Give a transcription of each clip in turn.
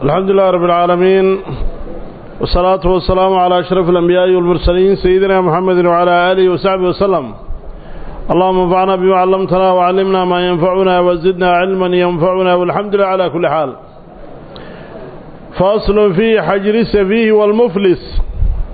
الحمد لله رب العالمين والصلاة والسلام على أشرف الأنبياء والمرسلين سيدنا محمد وعلى آله وصحبه وسلم اللهم انفعنا بما علمتنا وعلمنا ما ينفعنا وزدنا علما ينفعنا والحمد لله على كل حال فاصل في حجر السفيه والمفلس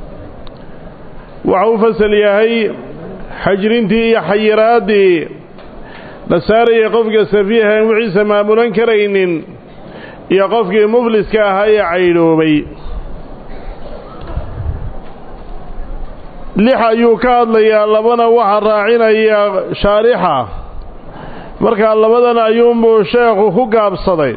وعو فسل يهي حجرنتي حيرادي لساري قفك سفيها وعيسى ما ملنكرين iyo qofkii mufliska ahaa ee caydhoobay lix ayuu ka hadlayaa labana waxaa raacinaya shaarixa markaa labadan ayuunbuu sheekhu ku gaabsaday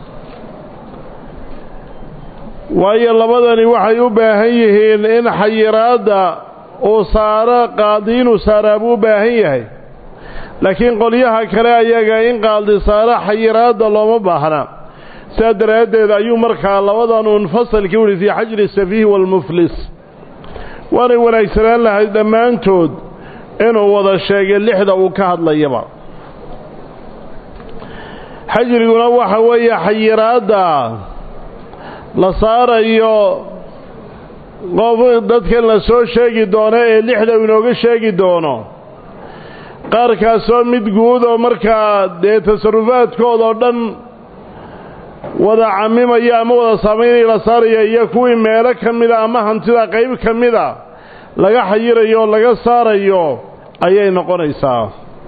waayo labadani waxay u baahan yihiin in xayiraadda uu saaro qaadi inuu saaraa buu u baahan yahay laakiin qolyaha kale ayaga in qaadi saaro xayiraadda looma baahna saa daraaddeed ayuu markaa labadan uun fasalkii uhi fii xajri safiih waalmuflis waanay wanaagsanaan lahayd dhammaantood inuu wada sheegay lixda uu ka hadlayaba xajriguna waxa weeye xayiraadda la saarayo qof dadkan la soo sheegi doono ee lixda uu inooga sheegi doono qaarkaasoo mid guud oo markaa dee tasarufaadkoodao dhan wada camimaya ama wada saamaynaya la saaraya iyo kuwii meelo ka mida ama hantida qayb ka mida laga xayirayo oo laga saarayo ayay noqonaysaa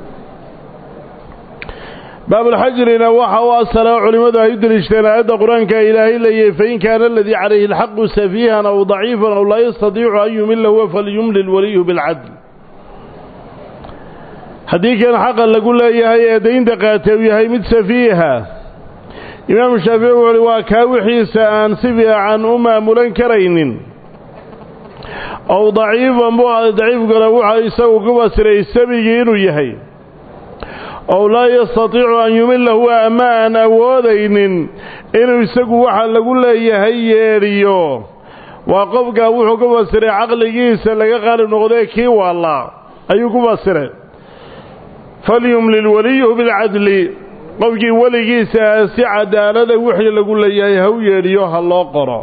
baabulxajrina waxa u asala culimmadu ay u deliishteen aayadda qur-aanka ilaahay leeyahy fain kaana aladii calayhi alxaqu safiihan aw daciifan aw laa yastadiicu an yumila huwa falyumlil waliyu bilcadl haddii kan xaqa lagu leeyahay ee daynta qaatay uu yahay mid safiiha imaamu shaafici wuxu uhi waa kaa wixiisa aan si fiican u maamulan karaynin ow daciifan buu aday daciifkana wuxa isagu ku fasiray sabigii inuu yahay ow laa yastatiicu an yumila huwa ama aan awoodaynin inuu isagu waxa lagu leeyahay yeedhiyo waa qofkaa wuxuu ku fasiray caqligiisa laga qaalib noqdee kii waallaa ayuu ku fasiray falyumlil waliyuhu bilcadli qofkii weligiisa ah si cadaalada wixii lagu leeyahay ha u yeedhiyo ha loo qoro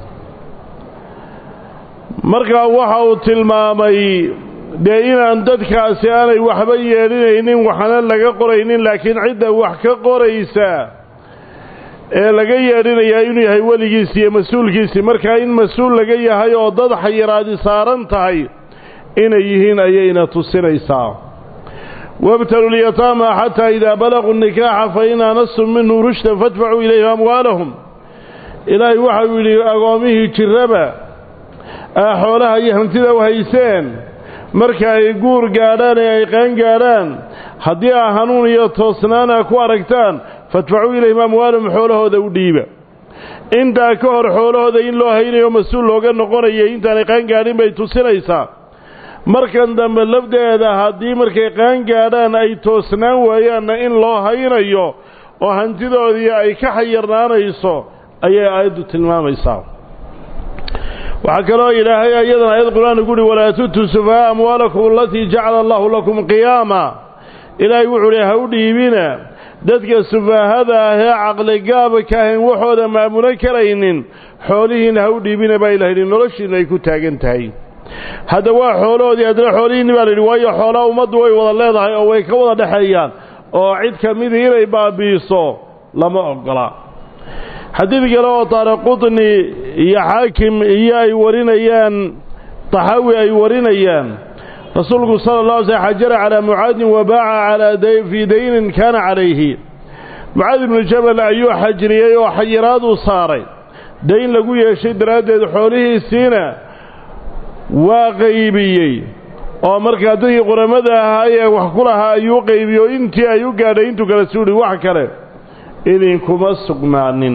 markaa waxa uu tilmaamay dee inaan dadkaasi aanay waxba yeedhinaynin waxna laga qoraynin laakiin cidda wax ka qoraysa ee laga yeedhinayaa inuu yahay weligiisi iyo mas-uulkiisii markaa in mas-uul laga yahay oo dad xayiraadi saaran tahay inay yihiin ayayna tusinaysaa wabtaluu lyataama xataa idaa balaguu nikaaxa fain aanastum minhu rushdan fadfacuu ilayhim amwaalahum ilaahay waxau yidhi agoomihii jirraba aa xoolaha iyo hantida u hayseen marka ay guur gaadhaan ee ay qaan gaadhaan haddii aa hanuun iyo toosnaan a ku aragtaan fadfacuu ilayhim amwaalahum xoolahooda u dhiiba intaa ka hor xoolahooda in loo haynayo mas-uul looga noqonaya intaanay qaan gaadhin bay tusinaysaa markan dambe lafdeeda haddii markay qaan gaadhaan ay toosnaan waayaanna in loo haynayo oo hantidoodii ay ka xayirnaanayso ayay aayaddu tilmaamaysaa waxaa kaloo ilaahay ayadan aayad qur-aan ugu uhi walaa tutuu sufahaa amwaalakum alatii jacala allahu lakum qiyaama ilaahay wuxuu hi ha u dhiibina dadka sufaahada ah ee caqligaabka ahayn waxooda maamulan karaynin xoolihiina ha u dhiibina baa ilaha yidhi noloshiina ay ku taagan tahay hadda waa xoolahoodii haddana xoolihiinni baa la yidhi waayo xoolaha ummaddu way wada leedahay oo way ka wada dhexeeyaan oo cid ka midii inay baabi'iso lama oggola xadiid kale oo taariqudni iyo xaakim iyo ay warinayaan taxaawi ay warinayaan rasuulku sala allah alay slm xajara calaa mucaadin wa baaca calaa fii daynin kaana calayhi mucaad ibnu jabal ayuu xajriyey oo xayiraaduu saaray dayn lagu yeeshay daraaddeed xoolihiisiina waa qaybiyey oo markaa dadkii quramada ahaa ee wax ku lahaa ayuu qaybiye oo intii ay u gaadhay intuu kale suuhi wax kale idinkuma sugnaanin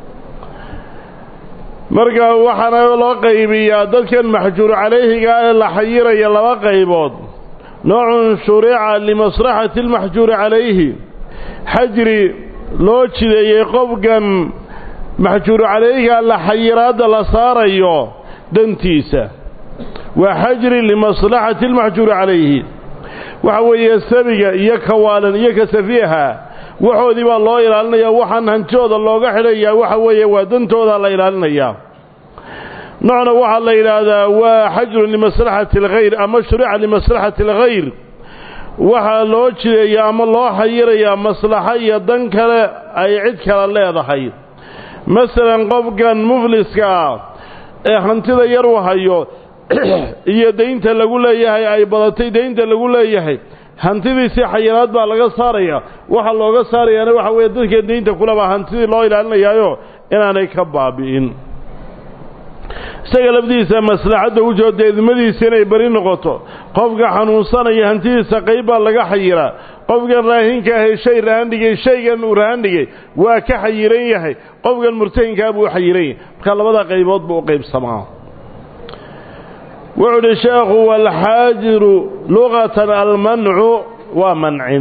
markaa waxaana loo qaybiyaa dadkan maxjuur calayhiga ee la xayiraya laba qaybood noocun shurica limaslaxati almaxjuuri calayhi xajri loo jideeyey qofkan maxjuur calayhiga la xayiraadda la saarayo dantiisa waa xajri limaslaxati almaxjuuri calayhi waxa weeye sabiga iyo kawaalan iyo ka safiiha waxoodii baa loo ilaalinayaa waxaan hantidooda looga xidhayaa waxa weeye waa dantooda la ilaalinayaa noocna waxaa la yidhaahdaa waa xajrun limaslaxati alkhayr ama shurica limaslaxati alkhayr waxaa loo jireeyaa ama loo xayirayaa maslaxo iyo dan kale ay cid kale leedahay masalan qofkan mufliska ah ee hantida yar u hayo iyo daynta lagu leeyahay ay badatay daynta lagu leeyahay hantidiisii xayiraad baa laga saaraya waxaa looga saarayaana waxa weeye dadka daynta kulebaa hantidii loo ilaalinayaayo inaanay ka baabi'in isaga lafdiisa maslaxadda u jooda idmadiisa inay beri noqoto qofka xanuunsanaya hantidiisa qayb baa laga xayiraa qofkan raahinka ahay shay rahan dhigay shaygan uu rahan dhigay waa ka xayiran yahay qofkan murtahinkaa buu u xayiran yahay marka labada qaybood buu u qaybsamaa wuxuu uhi sheekhu waalxaajiru luqatan almancu waa mancin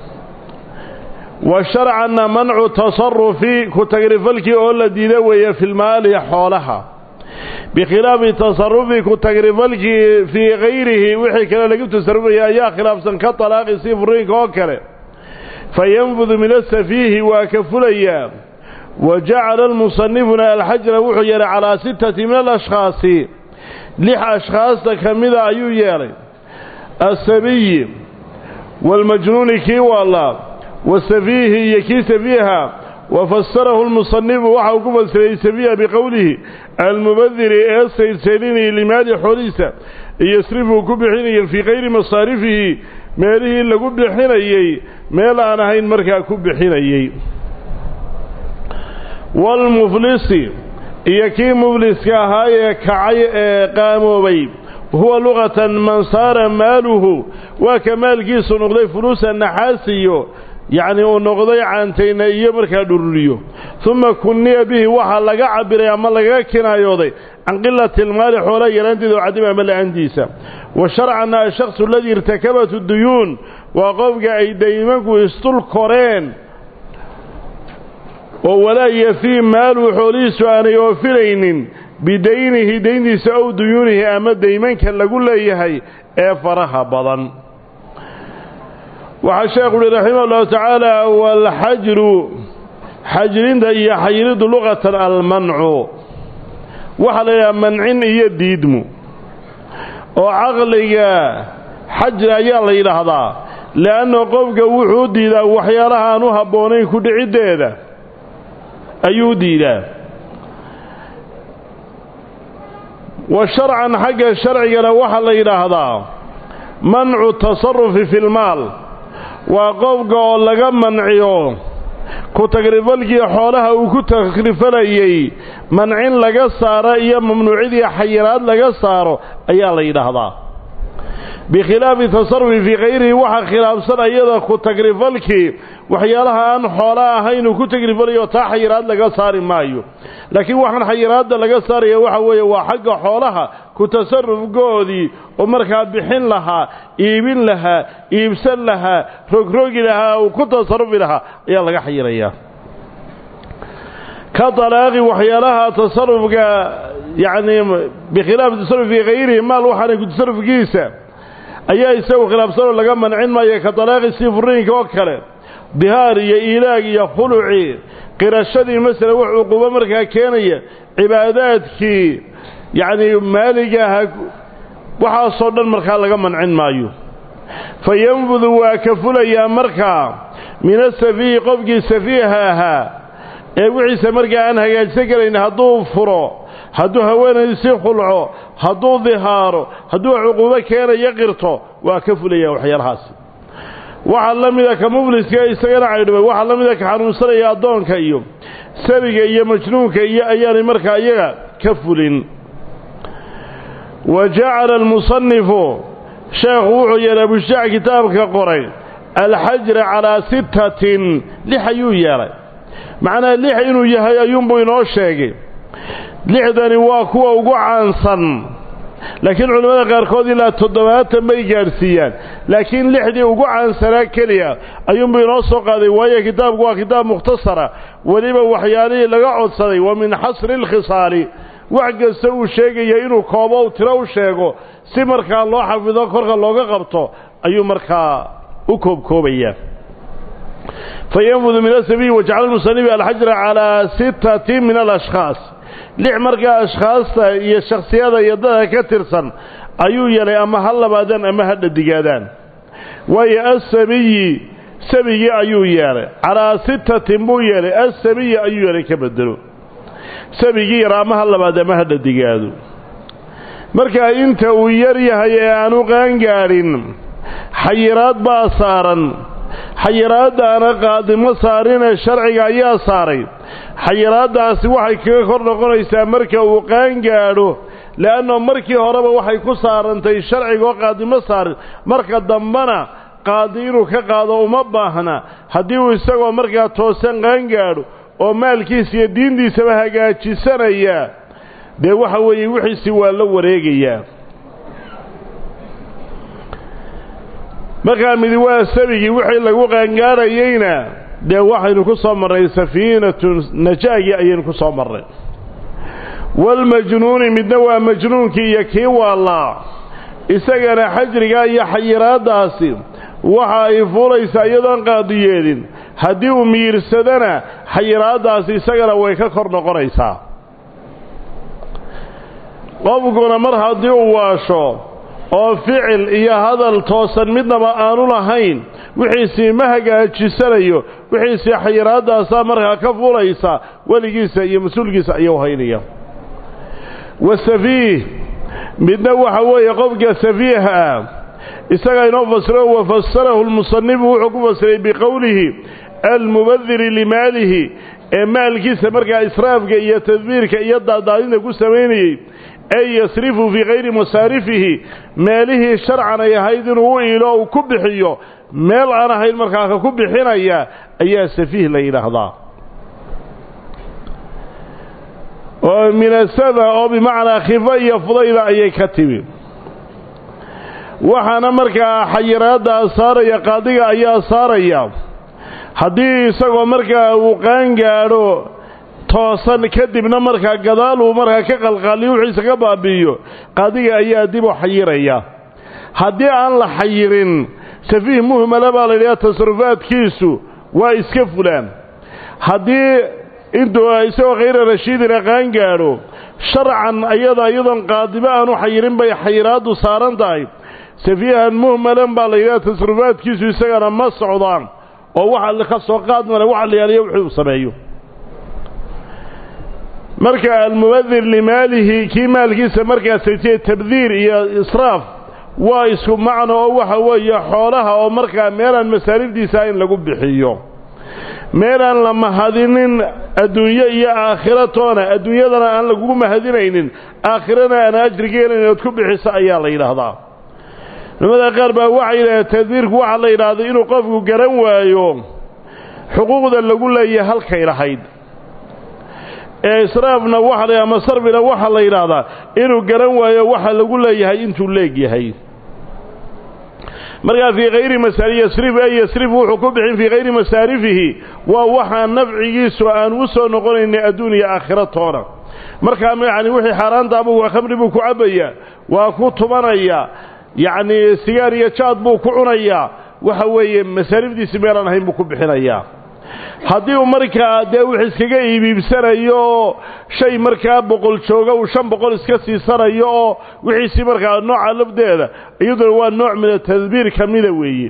wa sharcanna mancu tasarufi ku tagrifalkii oo la diida weeye filmaali xoolaha bikhilaafi tasarufi ku tagrifalkii fii kayrihi wixii kale lagu tasarufaya ayaa khilaafsan ka talaaqi si furiinka oo kale fayanfudu min asafiihi waa ka fulayaa wa jacala almusanifuna alxajra wuxuu yeelay calaa sittati min alashkhaasi lix ashkhaasta ka mida ayuu yeelay asabiyi waalmajnuuni kii waalaa wasafiihi iyo kii safiiha wafasarahu lmusanifu waxa uu ku fasiray safiiha biqowlihi almubadiri ee saydsaydinayay limaali xoolihiisa iyosrifuu ku bixinaya fii kayri masaarifihi meelihii lagu bixinayey meel aan ahayn markaa ku bixinayey waalmuflisi iyo kii mufliska ahaa ee kacay ee qaamoobay huwa luqatan man saara maaluhu waa ka maalkiisu noqday fuluusa naxaasiyo yacni uu noqday caantayna iyo markaa dhururiyo uma kunniya bihi waxaa laga cabiray ama lagaga kinaayooday can qilati almaali xoolaha yaraanteeda oo cadima ama la-aantiisa wa sharcanna ashaksu aladii irtakabatu duyuun waa qofka ay daymanku isdul koreen oo walaa yafii maaluhu xoolihiisu aanay oofinaynin bidaynihi dayntiisa ow duyuunihi ama daymanka lagu leeyahay ee faraha badan waxaa sheekhu uhi raximah ullahu tacaala waalxajru xajrinta iyo xayiriddu luqatan almancu waxaa la yidhaha mancin iyo diidmu oo caqliga xajri ayaa la yidhaahdaa le'anna qofka wuxuu diidaa waxyaalaha aan u habboonayn ku dhiciddeeda ayuu diidaa wa sharcan xagga sharcigana waxaa la yidhaahdaa mancu tasarufi fi lmaal waa qofka oo laga manciyo ku tagrifalkii xoolaha uu ku takrifalayey mancin laga saaro iyo mamnuucidii xayiraad laga saaro ayaa la yidhaahdaa bikhilaafi tasarufi fii kayrihi waxaa khilaafsan ayada ku tagrifalkii waxyaalaha aan xoola ahayn uu ku tagrifalayo taa xayiraad laga saari maayo laakiin waxaan xayiraadda laga saaraya waxa weeye waa xagga xoolaha ku tasarufkoodii oo markaa bixin lahaa iibin lahaa iibsan lahaa rogrogi lahaa uu ku tasarufi lahaa ayaa laga xayirayaa ka dalaaqi waxyaalaha tasarufka yacni bikhilaafi tasaruf fii kayrihi maal waxaanay ku tasarufkiisa ayaa isagu khilaafsanoo laga mancin maayo ka dalaaqi sii furiinka oo kale dihaar iyo iilaag iyo khuluci qirashadii masala wax cuquubo markaa keenaya cibaadaadkii yacnii maaliga aha waxaasoo dhan markaa laga mancin maayo fa yanfudu waa ka fulayaa markaa min asafiihi qofkii safiiha ahaa ee wixiisa markaa aan hagaajsan karayn hadduu furo hadduu haweenaysii khulco hadduu dihaaro hadduu cuquubo keenayo qirto waa ka fulayaa waxyaalahaasi waxaa la mida ka mufliska isagana caydhubay waxaa la mida ka xanuunsanaya addoonka iyo sabiga iyo majnuunka iyo ayaanay markaa iyaga ka fulin wa jacala almusanifu sheekhu wuxuu yeelay abushaac kitaabka qoray alxajra calaa sittatin lix ayuu yeelay macnaha lix inuu yahay ayuunbuu inoo sheegay lixdani waa kuwa ugu caansan laakiin culimmada qaarkood ilaa toddobaatan bay gaadhsiiyaan laakiin lixdii ugu caansanaa keliya ayuunbuu inoo soo qaaday waayo kitaabku waa kitaab mukhtasara weliba waxyaalihii laga codsaday wa min xasri alkhisaali wax kasta uu sheegaya inuu koobo u tiro u sheego si markaa loo xafido korka looga qabto ayuu markaa u koobkoobayaa fayanfudu min asabiyi wajacala musanifi alxajra calaa sittati min alashkhaas lix markaa ashkhaasta iyo shaksiyada iyo dadka ka tirsan ayuu yeelay ama ha labaadaan ama ha dhadigaadaan waayo asabiyi sabigii ayuu yeelay calaa sittatin buu yeelay asabiyi ayuu yeelay ka bedelo sabigii yar ama ha labaad ama ha dhadigaado markaa inta uu yar yahay ee aanu qaangaadhin xayiraad baa saaran xayiraaddaana qaadimo saarinee sharciga ayaa saaray xayiraaddaasi waxay kaga kor noqonaysaa marka uu qaangaadho le'anno markii horeba waxay ku saarantay sharcigaoo qaadimo saarin marka dambena qaadi inuu ka qaado uma baahna haddii uu isagoo markaa toosan qaangaadho oo maalkiisa iyo diintiisaba hagaajisanaya dee waxa weeye wixiisi waa la wareegayaa markaa midi waa sabigii wixii lagu qaangaadhayeyna dee waxaynu ku soo marnay safiinatu najaagii ayaynu ku soo marnay walmajnuuni midna waa majnuunkii iyo kii waalaa isagana xajrigaa iyo xayiraaddaasi waxa ay fuulaysaa iyadoon qaadiyeedin haddii uu miirsadana xayiraaddaasi isagana way ka kor noqonaysaa qofkuna mar haddii uu waasho oo ficil iyo hadal toosan midnaba aanu lahayn wixiisii ma hagaajisanayo wixiisii xayiraadaasaa markaa ka fulaysa weligiisa iyo mas-uulkiisa ayuu haynaya wasafiih midna waxa weeye qofka safiiha ah isagaa inoo fasiro wafasarahu lmusanifu wuxuu ku fasiray biqowlihi almubadiri limaalihi ee maalkiisa markaa israafka iyo tadbiirka iyo daadaadinta ku samaynayey ay yasrifu fii kayri masaarifihi meelihii sharcan ay ahayd inuu u iilo uu ku bixiyo meel aan ahayn markaa ka ku bixinaya ayaa safiih la yidhaahdaa oo minasaba oo bimacnaa khifo iyo fudayda ayay ka timi waxaana markaa xayiraaddaa saaraya qaadiga ayaa saaraya haddii isagoo markaa uu qaangaadho toosan kadibna markaa gadaal uu markaa ka qalqaaliyo wixiisa ka baabi'iyo qaadiga ayaa dib u xayiraya haddii aan la xayirin safiih muhmala baa la yidhaha tasarufaadkiisu waa iska fulaan haddii intuu isagoo khayra rashiidina qaangaadho sharcan ayada iyadoon qaadiba aanu xayirin bay xayiraaddu saaran tahay safiihan muhmalan baa la yidhaha tasarufaadkiisu isagana ma socdaan oo waxa ka soo qaad male waxa la yaaliyo wixii uu sameeyo marka almubadir limaalihi kii maalkiisa markaa saytiye tabdiir iyo israaf waa isku macno oo waxa weeye xoolaha oo markaa meelaan masaarifdiisa in lagu bixiyo meelaan la mahadinin adduunyo iyo aakhiro toona adduunyadana aan lagugu mahadinaynin aakhirana aan ajriga helayn inaad ku bixiso ayaa la yidhaahdaa culamada qaar baa waxay yidhahdeen tadbiirku waxaa la yidhaahday inuu qofku garan waayo xuquuqda lagu leeyahay halkay lahayd ee israafna waxa la ama sarfina waxaa la yidhaahdaa inuu garan waayo waxa lagu leeyahay intuu leegyahay markaa fii kayri masaari yasrif ay yasrif wuxuu ku bixin fii kayri masaarifihi waa waxaa nafcigiisu aan u soo noqonaynay adduun iyo aakhiro toona markaa yacni wixii xaaraantaabuu waa khamri buu ku cabbayaa waa ku tumanaya yacni sigaar iyo jaad buu ku cunayaa waxa weeye masaarifdiisi meelaan ahayn buu ku bixinayaa haddii uu markaa dee wix iskaga iibiibsanayo oo shay markaa boqol jooga uu shan boqol iska siisanayo oo wixiisii markaa nooca lafdeeda iyaduna waa nooc mina tadbiir ka mida weeye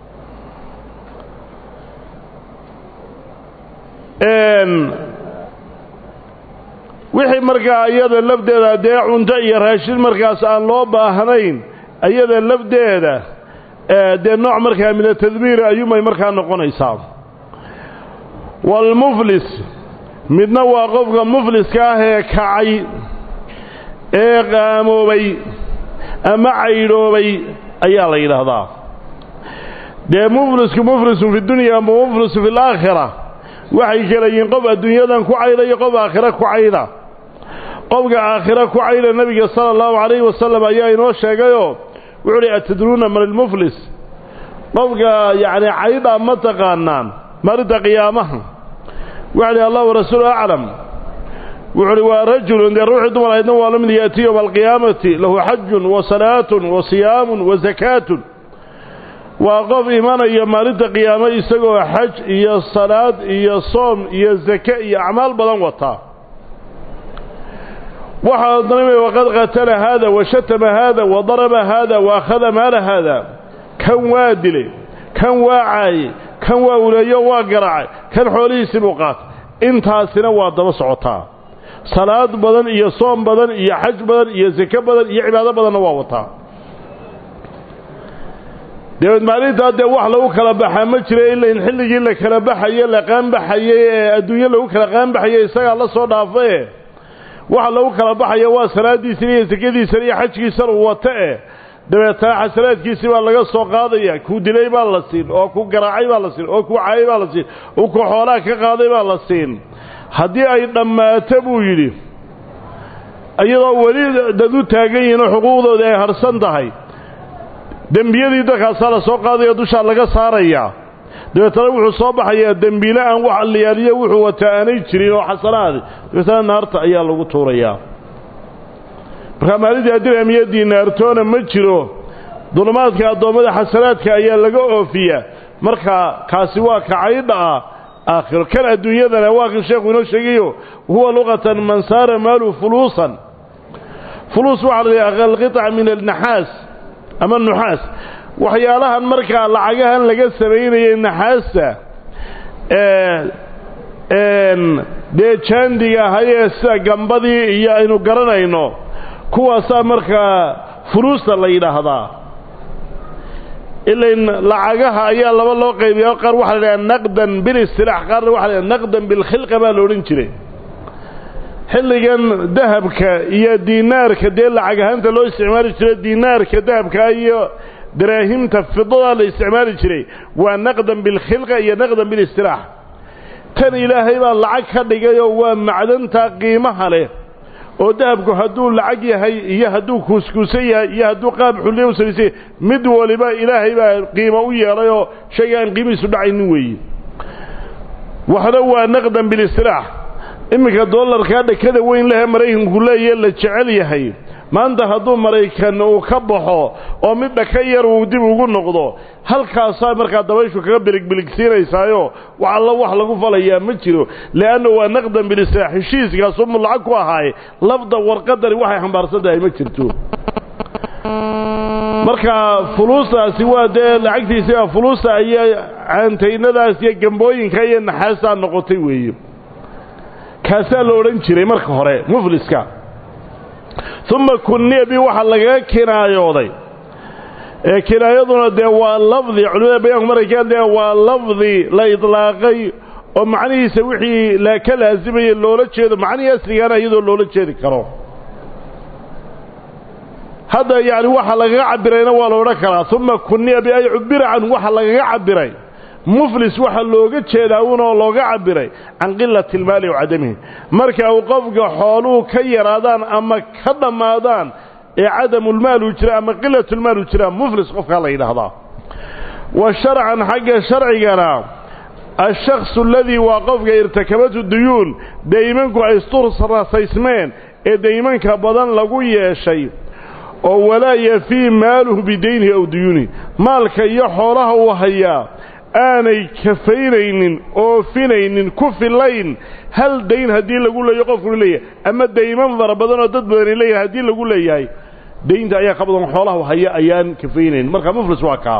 wixii markaa iyada lafdeeda dee cunto iyo raashin markaas aan loo baahnayn iyada lafdeeda dee nooc markaa mina tadbiir ayuumay markaa noqonaysaa waalmuflis midna waa qofka mufliska ah ee kacay ee qaamoobay ama caydhoobay ayaa la yidhaahdaa dee muflisku muflisun fi dunya ama muflisu fi alaakhira waxay kala yihiin qof adduunyadan ku cayda iyo qof aakhira ku cayda qofka aakhira ku cayda nebiga sala allahu calayhi wasalam ayaa inoo sheegayoo wuxuu uhi atadruuna man ilmuflis qofka yacni caydha ma taqaanaan maalinta qiyaamaha waxa lihi allah warasuulu aclam wuxuu uhi waa rajulun dee ruuxii dumar ahaydna waa la mid yaati yowma alqiyaamati lahu xajun wa salaatun wa siyaamun wa sakaatun waa qof imanaya maalinta qiyaamo isagoo xaj iyo salaad iyo soom iyo sake iyo acmaal badan wataa waxaa odhanaya waqad qatala haada wa shatama haada wa daraba haada wa akhada maala haada kan waa dilay kan waa caayey kan waa uleeyo waa garaacay kan xoolihiisii buu qaatay intaasina waa daba socotaa salaad badan iyo soom badan iyo xaj badan iyo sake badan iyo cibaado badanna waa wataa dabeed maalintaa dee wax lagu kala baxaa ma jira ila in xilligii la kala baxaye la qaanbaxayey ee adduunyo lagu kala qaanbaxayey isagaa la soo dhaafae waxa lagu kala baxaya waa salaadiisana iyo sakadiisana iyo xajkiisana uu wata e dabeetana xasanaadkiisii baa laga soo qaadaya kuu dilay baa la siin oo ku garaacay baa la siin oo ku caayay baa la siin oo ku xoolaha ka qaaday baa la siin haddii ay dhammaato buu yidhi iyadoo weli dad u taagan yihiin oo xuquuqdooda ay harsan tahay dembiyadii dadkaasaa la soo qaadaya dushaa laga saarayaa dabeetana wuxuu soo baxayaa dembiile aan wax alliyaaliyo wuxuu wataa aanay jirin oo xasanaadi dabeetana naarta ayaa lagu tuurayaa markaa maalintii adiraamiyadii naartoona ma jiro dulmaadka addoommada xasanaadka ayaa laga oofiyaa markaa kaasi waa kacaydha ah aakhiro kan adduunyadana waa kan sheekhu inoo sheegayo huwa luqatan man saara maalu fuluusan fuluus waxaa la yidhaha alqiطca min alnaxaas ama nuxaas waxyaalahan markaa lacagahan laga samaynayay naxaasta dee jaandiga ahayee sida gambadii iyo aynu garanayno kuwaasaa markaa fuluusta la yidhaahdaa ilain lacagaha ayaa laba loo qaybiya qaar waxaa la yidhaha naqdan bilistilaax qaarna waxa la yidhaha naqdan bilkhilqa baa la odhan jiray xilligan dahabka iyo diinaarka dee lacag ahaanta loo isticmaali jiray diinaarka dahabka iyo daraahimta fidadaa la isticmaali jiray waa naqdan bilkhilqa iyo naqdan bilistilaax tan ilaahay baa lacag ka dhigayoo waa macdanta qiimaha leh oo dahabku hadduu lacag yahay iyo hadduu kuuskuusan yahay iyo hadduu qaab xulliya u samaysay mid waliba ilaahay baa qiimo u yeelayoo shayga aan qiimihiisu dhacaynin weeye waxna waa naqdan bilistilaax iminka dollarkaa dhakada weyn lehe maraykanku leeyahe la jecel yahay maanta hadduu maraykan uu ka baxo oo mid dhaka yar uu dib ugu noqdo halkaasaa markaa dabayshu kaga biligbiligsiinaysaayo wax alla wax lagu falayaa ma jiro leanna waa naqdan bilistilaax heshiiskaasumuu lacag ku ahaaye lafda warqadani waxay xambaarsan tahay ma jirto marka fuluustaasi waa dee lacagtiisi fuluusta iyo caantaynadaas iyo gambooyinka iyo naxaastaa noqotay weeye kaasaa la odhan jiray marka hore mufliska uma kunniya bi waxaa lagaga kinaayooday ee kinaayaduna dee waa lafdi culimada bayaanku markay ka hadlayaan waa lafdi la idlaaqay oo macnihiisa wixii la ka laasimaya loola jeedo macnihii asligaana iyadoo loola jeedi karo hadda yacni waxa lagaga cabirayna waa la odhan karaa uma kunniya bi ay cubira canhu waxa lagaga cabiray muflis waxaa looga jeedaa unoo looga cabiray can qilati ilmaali wa cadamihi marka uu qofka xooluhu ka yaraadaan ama ka dhammaadaan ee cadamulmaal uu jira ama qilatulmaal uu jira muflis qofkaa la yidhaahdaa wa sharcan xagga sharcigana ashaksu aladii waa qofka irtakabatu duyuun daymanku ay isturrasaysmeen ee daymanka badan lagu yeeshay oo walaa yafii maaluhu bidaynihi aw duyuunihi maalka iyo xoolaha uu hayaa aanay kafaynaynin oofinaynin ku filayn hal dayn haddii lagu leeyo qofkunu leeyahay ama dayman fara badan oo dad badani leeyahay haddii lagu leeyahay daynta ayaa ka badan xoolaha haya ayaan kafaynaynin marka muflis waa kaa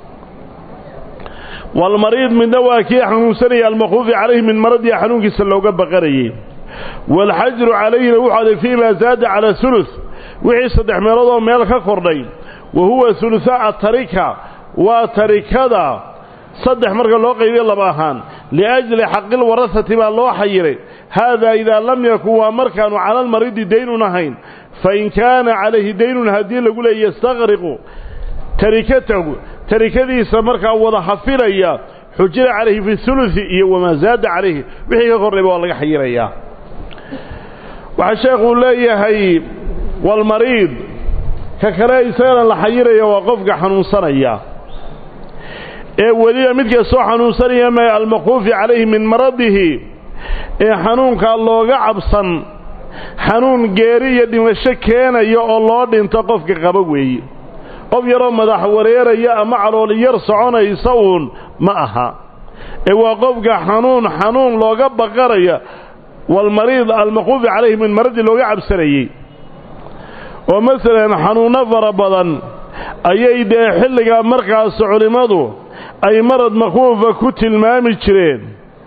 walmariid midna waa kii xanuunsanaya almakhuufi calayhi min maradii xanuunkiisa looga baqanayey waalxajru calayhina wuxuu aday fii maa zaada calaa hulus wixii saddex meeloodoo meel ka kordhay wa huwa hulusaa tarika waa tarikada saddex marka loo qaybiyo laba ahaan liajli xaqil warasati baa loo xayiray haadaa idaa lam yakun waa markaanu cala almaridi daynun ahayn fain kaana calayhi daynun haddii lagu leeya yastaqriqu tarikatahu tarikadiisa markaa wada hafilaya xujira calayhi fi hulusi iyo wamaa zaada calayhi wixii ka kordhayba waa laga xayirayaa waxaa sheekhuu leeyahay walmariid ka kale isagana la xayiraya waa qofka xanuunsanaya ee weliba midka soo xanuunsanaya ma almakhuufi calayhi min maradihi ee xanuunkaa looga cabsan xanuun geeri iyo dhimasho keenaya oo loo dhinto qofka qaba weeye qof yaroo madax wareeraya ama calooli yar soconaysa uun ma aha ee waa qofka xanuun xanuun looga baqanaya walmariid almaquufi calayhi min maradii looga cabsanayey oo masalan xanuunno fara badan ayay dee xilligaa markaas culimmadu ay marad maquufa ku tilmaami jireen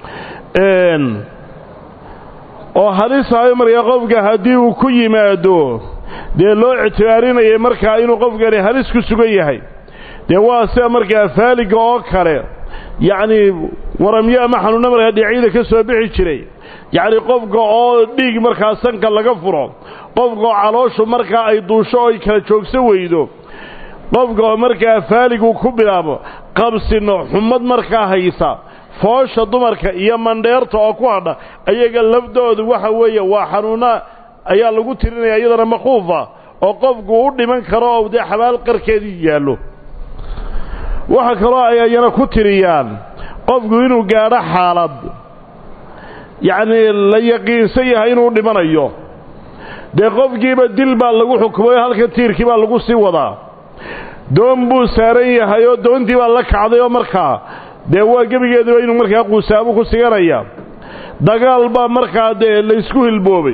oo halisahayo markaa qofka haddii uu ku yimaado dee loo ictibaarinayay markaa inuu qofkani halis ku sugan yahay dee waa sida markaa faaliga oo kale yacnii waramyo ama xanuunno markaa dhinacyada ka soo bixi jiray yacni qofka oo dhiig markaa sanka laga furo qofka oo calooshu markaa ay duusho oo ay kala joogso weydo qofka oo markaa faaligu ku bilaabo qabsino xumad markaa haysa foosha dumarka iyo mandheerta oo ku hadha ayaga lafdoodu waxa weeye waa xanuunna ayaa lagu tirinaya iyadana maquufa oo qofku u dhiman karo oo dee xabaal qarkeedii yaallo waxa kaloo ay ayana ku tiriyaan qofku inuu gaadho xaalad yacnii la yaqiinsan yahay inuu dhimanayo dee qofkiiba dil baa lagu xukumayo halka tiirkii baa lagu sii wadaa doon buu saaran yahay oo doontii baa la kacday oo markaa dee waa gebigeeduba inuu markaa quusaabo ku siganaya dagaal baa markaa dee laysku hilboobay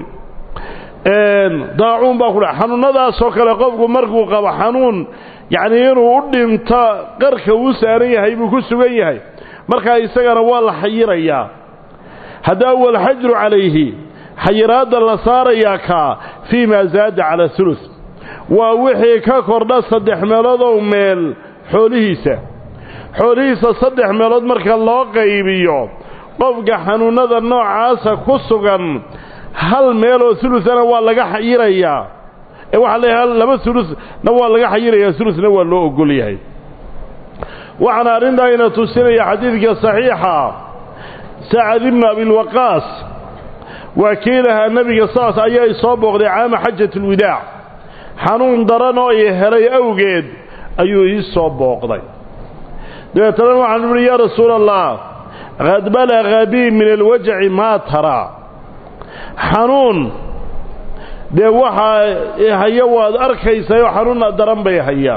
daacuun baa ku dha xanuunnadaasoo kale qofku markuu qabo xanuun yacnii inuu u dhinto qarka uu saaran yahay buu ku sugan yahay markaa isagana waa la xayirayaa haddaa walxajru calayhi xayiraadda la saarayaa kaa fii maa zaada cala hulus waa wixii ka kordha saddex meeloodoo meel xoolihiisa xoolihiisa saddex meelood marka loo qaybiyo qofka xanuunnada noocaasa ku sugan hal meeloo ulusana waa laga xayirayaa ee waxaa leeyahay laba ulusna waa laga xayirayaa ulusna waa loo ogol yahay waxaana arrintaa ina tusinaya xadiidka saxiixa sacad ibnu abilwaqaas waa kii lahaa nebiga saas ayaa isoo booqday caama xajat alwidaac xanuun daran oo i helay awgeed ayuu ii soo booqday dabeetana waxaan uhi yaa rasuula allah qad balaga bii min alwajaci maa taraa xanuun dee waxaa haya waad arkaysaayoo xanuunna daran bay hayaa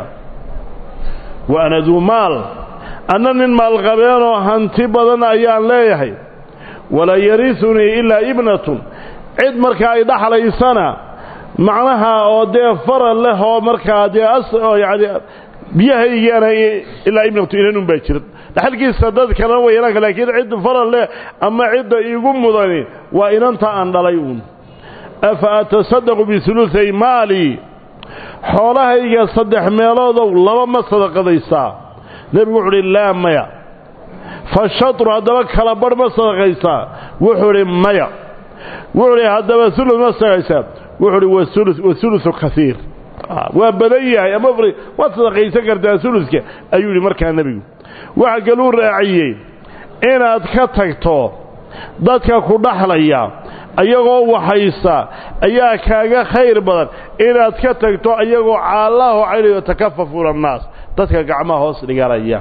wa ana duu maal anna nin maalqabeenoo hanti badan ayaan leeyahay walaa yarisunii ilaa ibnatun cid markaa ay dhaxlaysana macnaha oo dee faral leh oo markaa dee yani biyahaygaana ilaa ibnatu inanun baa jira dhaxalkiisa dad kalena way yeelanka laakiin cid faral leh ama cidda iigu mudani waa inanta aan dhalay uun afa atasadaqu biuluay maali xoolahayga saddex meeloodow laba ma sadaqadaysaa nebigu wuxu uhi laa maya fa shatru haddaba kala barh ma sadaqaysaa wuxuu idhi maya wuxuu idhi haddaba ulu ma sadaqaysaa wuxuu idhi waulusu kaiir waa badan yahay ama waad sadaqaysan kartaa uluska ayuu yidhi markaa nebigu waxa kaluu raaciyey inaad ka tagto dadka ku dhaxlaya ayagoo waxaysa ayaa kaaga khayr badan inaad ka tagto ayagoo caallaho caynayo takafafuuna annaas dadka gacmaha hoos dhiganaya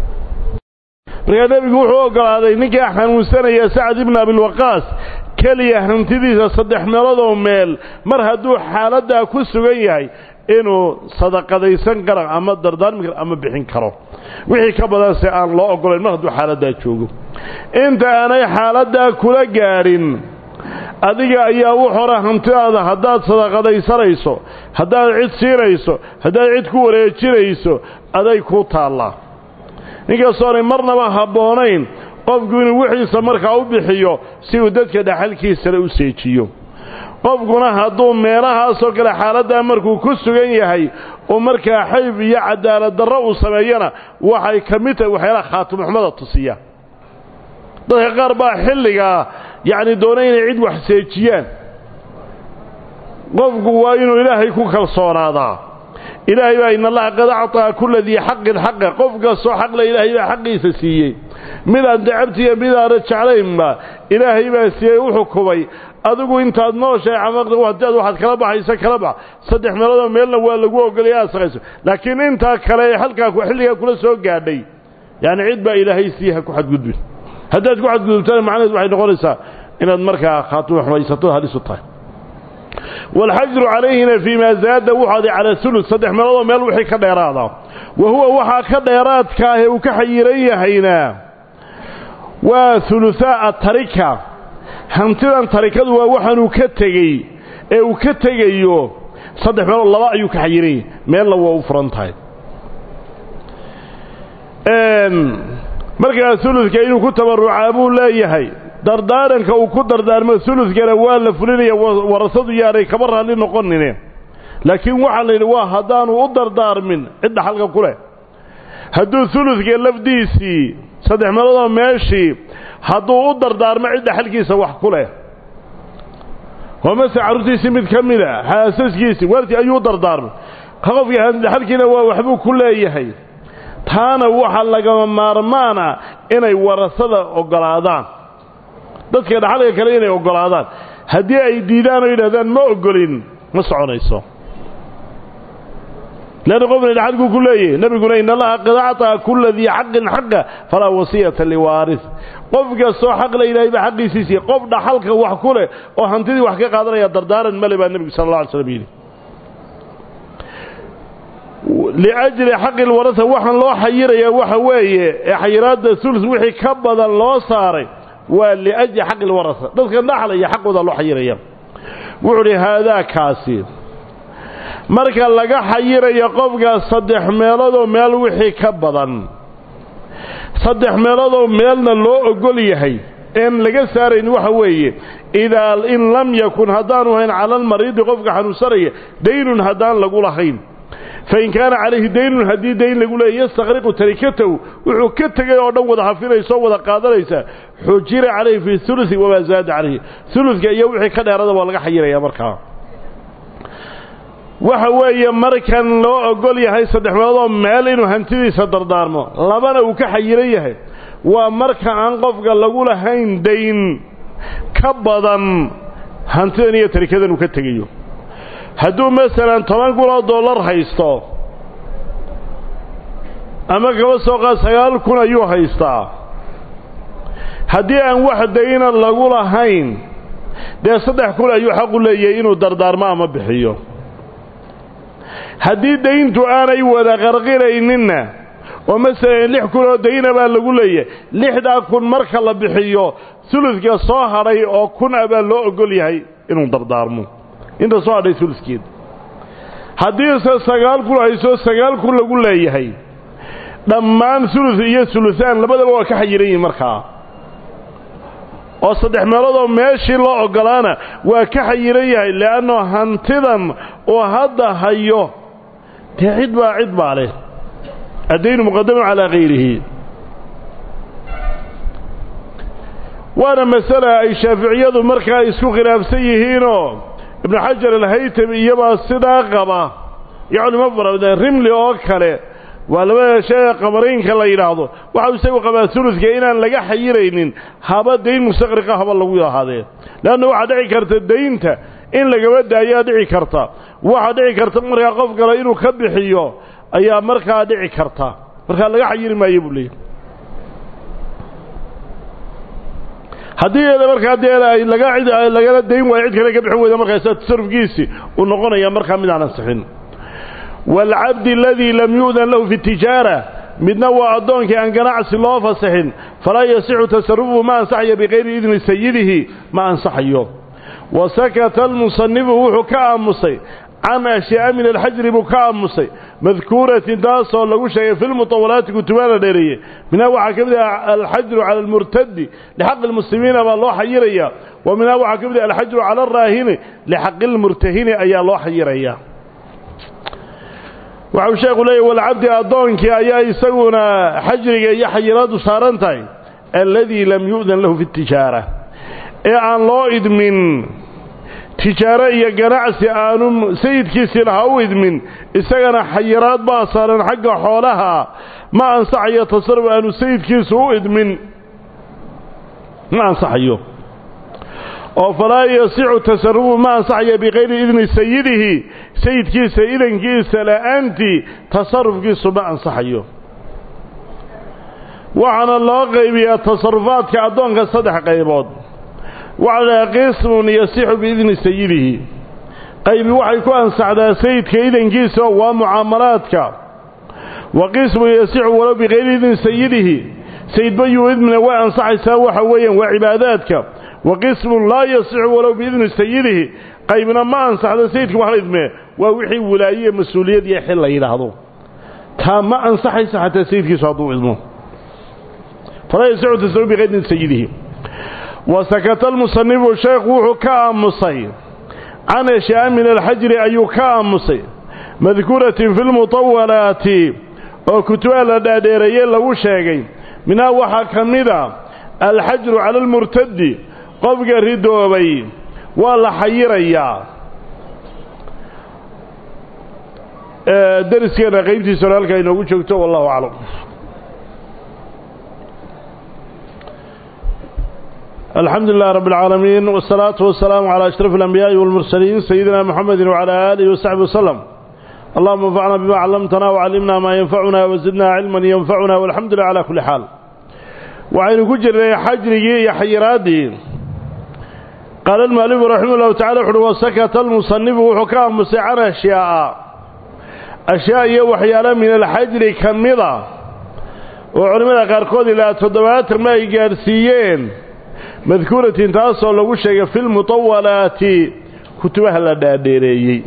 markaa nebigu wuxuu oggolaaday ninkaa xanuunsanaya sacad ibnu abilwaqaas keliya hantidiisa saddex meeloodoo meel mar hadduu xaaladdaa ku sugan yahay inuu sadaqadaysan karo ama dardaarmi karo ama bixin karo wixii ka badanse aan loo oggolayn mar hadduu xaaladdaa joogo inta aanay xaaladdaa kula gaadhin adiga ayaa u hora hantidaada haddaad sadaqadaysanayso haddaad cid siinayso haddaad cid ku wareejinayso aday kuu taallaa ninkastoonay marnaba habboonayn qofku inuu wixiisa markaa u bixiyo si uu dadka dhaxalkiisana u seejiyo qofkuna hadduu meelahaasoo kale xaaladdaa markuu ku sugan yahay oo markaa xayb iyo cadaalad darro uu sameeyana waxay ka mid tahay waxyaalaha khaatimuxumada tusiya dadka qaar baa xilligaa yacni doona inay cid wax seejiyaan qofku waa inuu ilaahay ku kalsoonaadaa ilaahay baa in allaha qad acطaa kula dii xaqin xaqa qof kastoo xaqle ilaahay baa xaqiisa siiyey midaan dacabtiiyo midaana jeclaynba ilaahay baa siiyey u xukumay adigu intaad nooshahay camaqda hadaad waxaad kala baxaysa kala bax saddex meeloodoo meelna waa lagu ogolaya aad saqayso laakiin intaa kale ee halkaa xilligaa kula soo gaadhay yacni cid baa ilaahay siiye ha ku xadgudbin haddaad ku xadgudubtana macnaheed waxay noqonaysaa inaad markaa khaatimo xumaysato halis u tahay waalxajru calayhina fii maa zaada wuxuaday calaa sulus saddex meeloodoo meel wixii ka dheeraada wa huwa waxaa ka dheeraadka ah ee uu ka xayiran yahayna waa huluhaa tarika hantidan tarikadu waa waxaanuu ka tegey ee uu ka tegayo saddex meelood laba ayuu ka xayiran yahay meelna waa u furan tahay markaa uludka inuu ku tabarucaa buu leeyahay dardaaranka uu ku dardaarmo uludkana waa la fulinaya warasadu yaanay kaba raalli noqonine laakiin waxaa la yidhi waa haddaanu u dardaarmin cidda xalka ku leh hadduu uludka lafdiisii saddex meeloodoo meeshii hadduu u dardaarmo cidda xalkiisa wax ku leh oo mase carruurtiisii mid ka mida xaasaskiisii waaltii ayuu u dardaarmay qofkii xalkiina waa waxbuu ku leeyahay taana waxaa lagama maarmaana inay warasada oggolaadaan dadka dhaxalka kale inay oggolaadaan haddii ay diidaan oo yidhahdaan ma oggolin ma soconayso leanna qofna dhaxalkuu ku leeyahay nebiguna in allaha qad acطaa kula dii xaqin xaqa falaa wasiyata liwaaris qof kastoo xaq la yidhahay baa xaqiisiisiiy qof dhaxalka wax ku leh oo hantidii wax ka qaadanaya dardaaran male baa nebigu sala alla alay slam yidhi liajli xaqi lwarasa waxaan loo xayirayaa waxa weeye ee xayiraadda sulus wixii ka badan loo saaray waa liajli xaqi lwarasa dadka dhaxlaya xaqooda loo xayiraya wuxuu uhi haadaakaasi marka laga xayirayo qofka saddex meeloodoo meel wixii ka badan saddex meeloodoo meelna loo ogol yahay een laga saarayn waxa weeye idaa in lam yakun haddaanu hayn cala almariidi qofka xanuunsanaya daynun haddaan lagu lahayn fain kaana calayhi daynun haddii dayn lagu leeyay yastaqriqu tarikatahu wuxuu ka tegay oo dhan wada hafinaysa oo wada qaadanaysa xujira calayhi fii ulusi wamaa zaada calayhi uludka iyo wixii ka dheerada waa laga xayiraya markaa waxa weeye markan loo ogol yahay saddex meeloodoo meel inuu hantidiisa dardaarmo labana uu ka xayiran yahay waa marka aan qofka lagu lahayn dayn ka badan hantidan iyo tarikadan uu ka tegayo hadduu masalan toban kun oo dollar haysto ama kaba soo qaad sagaal kun ayuu haystaa haddii aan wax dayna lagu lahayn dee saddex kun ayuu xaqu leeyahay inuu dardaarmo ama bixiyo haddii dayntu aanay wada qarqirayninna oo masalan lix kun oo dayna baa lagu leeyahay lixdaa kun marka la bixiyo suludka soo hadhay oo kun a baa loo ogol yahay inuu dardaarmo inta soo hadhay uluskeed haddiise sagaal kun hayso sagaal kun lagu leeyahay dhammaan ulus iyo ulusaan labadaba waa ka xayiran yihin markaa oo saddex meeloodoo meeshii loo oggolaana waa ka xayiran yahay le'anno hantidan oo hadda hayo dee cid baa cid baa leh addaynu muqadamun calaa kayrihi waana masala ay shaaficiyadu markaa isku khilaafsan yihiinoo ibnu xajar alhaytami iyabaa sidaa qaba iyo culimo fara badan rimli oo kale waa labada shee qamaraynka la yidhaahdo waxau isagu qabaa suludka inaan laga xayiraynin haba dayn mustaqriqa haba lagu ahaadee leanna waxaa dhici karta daynta in lagaba daayaa dhici karta waxaa dhici karta markaa qof kale inuu ka bixiyo ayaa markaa dhici karta markaa laga xayiri maayo buu leeyahy haddii markaa dee laga lagala dayn waayo cid kale ka bixin weyda markaasa tasarufkiisi uu noqonaya markaa mid aan ansixin waalcabdi aladii lam yu'dan lahu fi tijaara midna waa addoonkii aan ganacsi loo fasaxin falaa yasixu tasarufuhu ma ansaxayo bikayri idni sayidihi ma ansaxayo wa sakata almusanifu wuxuu ka aamusay can ashyaa min alxajri buu ka aamusay madkuuratin taasoo lagu sheegay fi lmutawalaati kutubaana dheereeye minhaa waxaa ka mid ah alxajru cala almurtadi lixaqi lmuslimiina baa loo xayiraya wa minhaa waxaa ka mid ah alxajru cala alraahini lixaqi lmurtahini ayaa loo xayiraya waxau sheekhu leeyahy walcabdi addoonkii ayaa isaguna xajriga iyo xayiraadu saaran tahay alladii lam yu'dan lahu fi tijaara ee aan loo idmin tijaaro iyo ganacsi aanu sayidkiisii laha u idmin isagana xayiraad baa saaran xagga xoolaha ma ansaxayo tasarruf aanu sayidkiisu u idmin ma ansaxayo oo falaa yasixu tasarufu ma ansaxayo bikayri idni sayidihi sayidkiisa idankiisa la'aantii tasarufkiisu ma ansaxayo waxaana loo qaybiyaa tasarufaadka addoonka saddex qaybood waxaa la dhahaa qismun yasixu biidni sayidihi qaybi waxay ku ansaxdaa sayidka idankiisa waa mucaamalaadka wa qismu yasixu walow bikayri idin sayidihi sayidba yuu idmina way ansaxaysaa waxa weeyaan waa cibaadaadka wa qismun laa yasixu walow biidni sayidihi qaybna ma ansaxdo sayidka wax la idmee waa wixii wilaaye mas-uuliyad iyo xil la yidhaahdo taa ma ansaxaysa xataa sayidkiisu hadduu idmo falaa yasixu tasawub bikayri idni sayidihi wa sakata almusanifu sheekhu wuxuu ka aamusay can ashyaa min alxajri ayuu ka aamusay madkuuratin fi lmutawalaati oo kutubaha la dhaadheereeye lagu sheegay minhaa waxaa ka mida alxajru cala almurtadi qofka ridoobay waa la xayirayaa dariskeena qaybtiisa hore halkaa inoogu joogto wallahu aclam الحمد لله رب العالمين والصلاة والسلام على أشرف الأنبياء والمرسلين سيدنا محمد وعلى آله وصحبه وسلم اللهم انفعنا بما علمتنا وعلمنا ما ينفعنا وزدنا علما ينفعنا والحمد لله على كل حال وعين كجر حجري يا حيرادي قال المؤلف رحمه الله تعالى وسكت المصنف وحكام مسعر أشياء أشياء يوحيالا من الحجر كمضة وعلمنا قاركود إلى تضبات ما يقارسيين madkuuratin taasoo lagu sheegay fi lmutawalaati kutubaha la dhaadheereeyey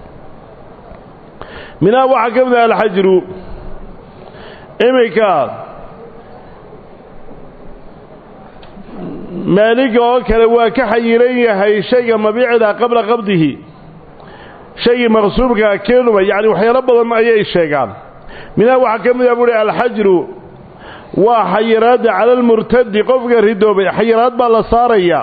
minhaa waxaa ka mid ah alxajru iminka maaliga oo kale waa ka xayiran yahay shayga mabiicda qabla qabdihi shaygii maqsuubkaa keenuma yacni waxyaalo badan ayay sheegaan minhaa waxaa ka mid ah buuhi alxajru waa xayiraadda cala almurtadi qofka ridoobay xayiraad baa la saarayaa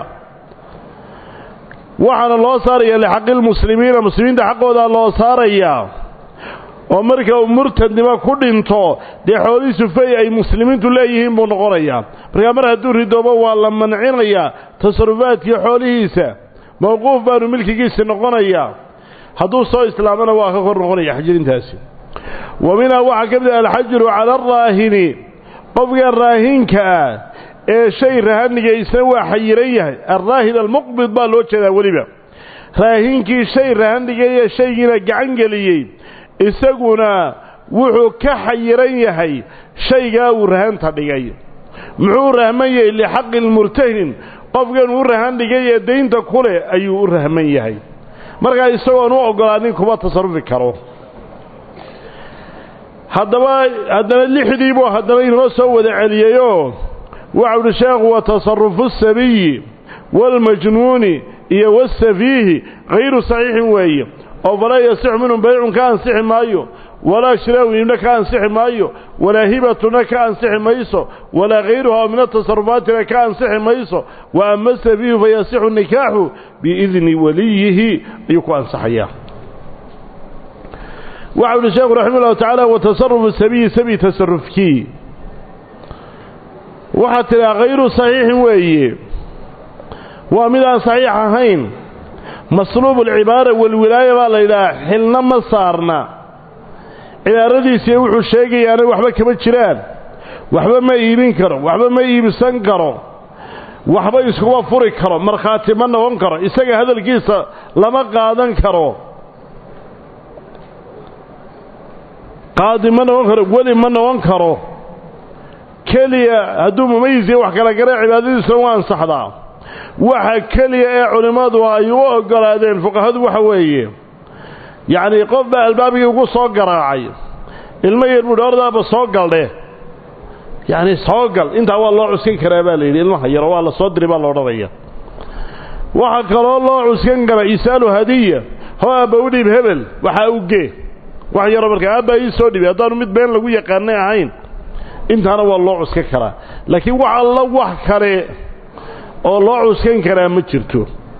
waxaana loo saarayaa lixaqi lmuslimiina muslimiinta xaqoodaa loo saarayaa oo marka uu murtadnimo ku dhinto dee xoolihiisu fey ay muslimiintu leeyihiin buu noqonayaa markaa mar hadduu ridoobo waa la mancinayaa tasarufaadkii xoolihiisa mawquuf baanu milkigiisi noqonayaa hadduu soo islaamana waa ka kor noqonaya xajirintaasi wa minhaa waxaa ka mid ah alxajru cala araahini qofka raahinka ah ee shay rahaniga isna waa xayiran yahay alraahin almuqbid baa loo jeedaa weliba raahinkii shay rahanigaiyo shaygiina gacan geliyey isaguna wuxuu ka xayiran yahay shaygaa uu rahanta dhigay muxuu rahman yahay lixaqi lmurtahin qofkan uu rahan dhigay ee daynta ku leh ayuu u rahman yahay markaa isagoon u oggolaanin kuma tasarufi karo haddaba haddana lixdii buu haddana inoo soo wada celiyeyoo waxau uhi sheekhu wa tasarufu asabiyi waalmajnuuni iyo wasafiihi hayru saxiixin weeye oo falaa yasixu minhum baycun ka ansixi maayo walaa shiraawun ibna ka ansixi maayo walaa hibatuna ka ansixi mayso walaa hayruha oo min atasarufaatina ka ansixi mayso wa ama asafiihu fayasixu nikaaxu biidni waliyihi ayuu ku ansaxayaa waxau uhi sheekhu raxima ullahu tacaala wa tasarufu sabiyi sabi tasarufkii waxaad tidhaha hayru saxiixin weeye waa mid aan saxiix ahayn masluubu alcibaara walwilaaya baa la yidhaha xilna ma saarna cibaaradiisiiyo wuxuu sheegayaana waxba kama jiraan waxba ma iibin karo waxba ma iibsan karo waxba iskuma furi karo markhaati ma noqon karo isaga hadalkiisa lama qaadan karo qaadi ma noqon karo weli ma noqon karo keliya hadduu mumayisiya wax kala gara cibaadadiisuna waa ansaxdaa waxa keliya ee culimmadu ay u oggolaadeen fuqahadu waxa weeye yacnii qof baa albaabkii ugu soo garaacay ilmo yar buuhi ordaaba soo galdhe yacni soo gal intaa waa loo cuskan karaa baa la yidhi ilmaha yaro waa la soo diri baa la odhanaya waxaa kaloo loo cuskan kara isaalu hadiya hoo aabba u dhiib hebel waxaa u gee wax yaro markaa aabbaa ii soo dhibi haddaanu mid been lagu yaqaanay ahayn intaana waa loo cuskan karaa laakiin wax alla wax kale oo loo cuskan karaa ma jirto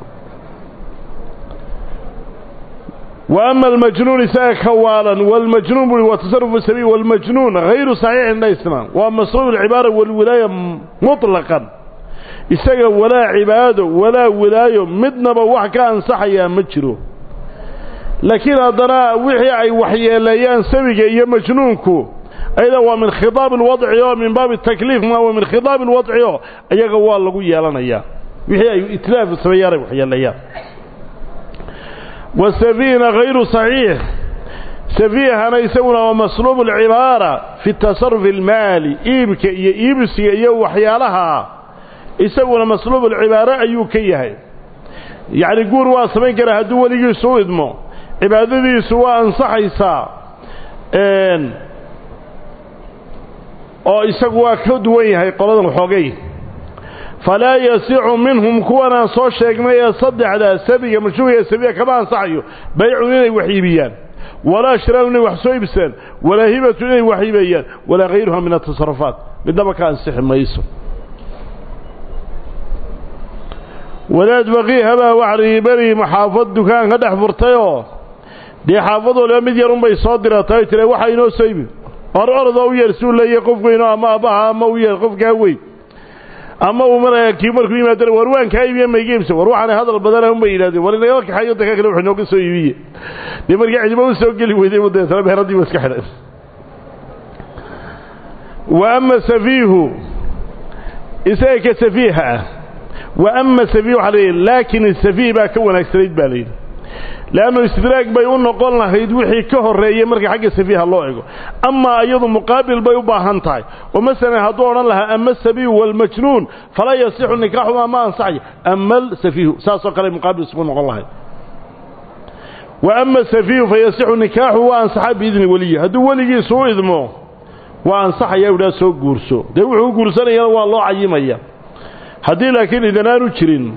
wa ama almajnuun isaga ka waalan waalmajnuun bui wa tasarufu sabiil waalmajnuun hayru saxiixin dhaysnaan waa masruub alcibaara walwilaaya mutlaqan isaga walaa cibaado walaa wilaayo midnaba wax ka ansaxayaa ma jiro laakiin haddana wixii ay waxyeeleeyaan sabiga iyo majnuunku ayada waa min khidaab alwadci oo min baabi takliif ma waa min khidaab alwadci oo iyaga waa lagu yeelanayaa wixii ay itlaaf sameeyaan ay waxyeeleeyaan wasafiihna hayru saxiix safiihana isaguna waa masluubu alcibaara fi tasarufi almaali iibka iyo iibsiga iyo waxyaalaha isaguna masluubu alcibaare ayuu ka yahay yacni guur waa samayn karaa hadduu weligiisu u idmo cibaadadiisu waa ansaxaysaa oo isagu waa ka duwan yahay qoladan xoogay falaa yasicu minhum kuwanaan soo sheegnay ee saddexdaa sabiga mashhuuriga sabiga kama ansaxayo baycun inay wax iibiyaan walaa shiraanu inay wax soo iibsadaan walaa hibatu inay wax iibeeyaan walaa hayruha min atasarufaat midnaba ka ansixi mayso wadaad baqiihabaa waxrigi beri maxaafad dukaan ka dhex furtayoo dee xaafad waliba mid yar unbay soo diratay tire waxa inoo soo ibi hor orodoo u yeer suu leeyahy qof weyno ama aabbaha ama u yeer qofkaa weyn ama uu maraya kii markuu yimaadana war waan kaa iibiye mayga iibsa war waxaana hadal badana unbay yidhahdeen war inagala kaxayo danka kale wuxuu inooga soo iibiye dee markii cidiba u soo geli weyday u deetana meheradii wa iska xidhan wa ama safiihu isaga ka safiiha ah wa ama safiih waxaa layidhi laakin safiih baa ka wanaagsanayd baa layidhi leannu istidraag bay u noqon lahayd wixii ka horreeyey marka xagga safiiha loo ego amaa iyadu muqaabil bay u baahan tahay oo masalan hadduu odhan lahaa ama asabiihu waalmajnuun falaa yasixu nikaaxumaa ma ansaxayo ama alsafiihu saasoo kale muqaabil isugu noqon lahayd wa ama safiihu fa yasixu nikaaxu waa ansaxaa biidni weliyi hadduu weligiisu u idmo waa ansaxaya idhaa soo guurso dee wuxuu u guursanayana waa loo cayimaya haddii laakiin idanaanu jirin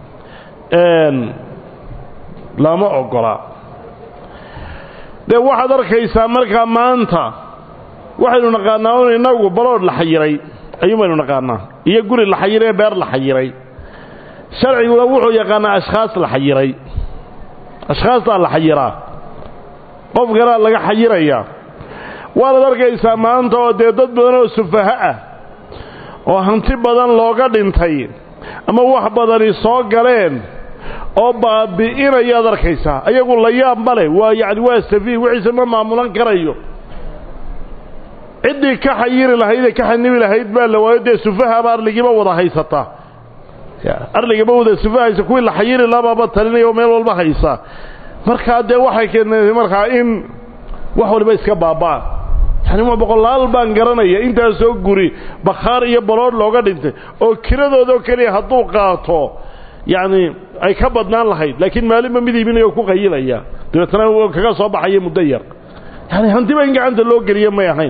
lama ogola dee waxaad arkaysaa markaa maanta waxaynu naqaanaa un innagu baloodh la xayiray ayuun baynu naqaanaa iyo guri la xayiray ee beer la xayiray sharciguna wuxuu yaqaanaa ashkhaas la xayiray ashkhaastaa la xayiraa qof kalea laga xayirayaa waanaad arkaysaa maanta oo dee dad badan oo sufaha ah oo hanti badan looga dhintay ama wax badani soo galeen oo baabi'inayaad arkaysaa ayagu la yaab ma leh waa yacni waa safiih wixiise ma maamulan karayo ciddii ka xayiri lahayd ee ka xanibi lahayd baa la waayo dee sufahaaba arligiiba wada haysataa arligiiba wada sufaha haysa kuwii la xayiri labaaba talinaya oo meel walba haysa markaa dee waxay keentay markaa in wax waliba iska baaba'an yani waa boqolaal baan garanaya intaasoo guri bakhaar iyo baloodh looga dhintay oo kiradoodaoo keliya hadduu qaato yacni ay ka badnaan lahayd laakiin maalinba mid iibinaya oo ku qayilaya dabeetana kaga soo baxaya muddo yar yani hantiba in gacanta loo geliya may ahayn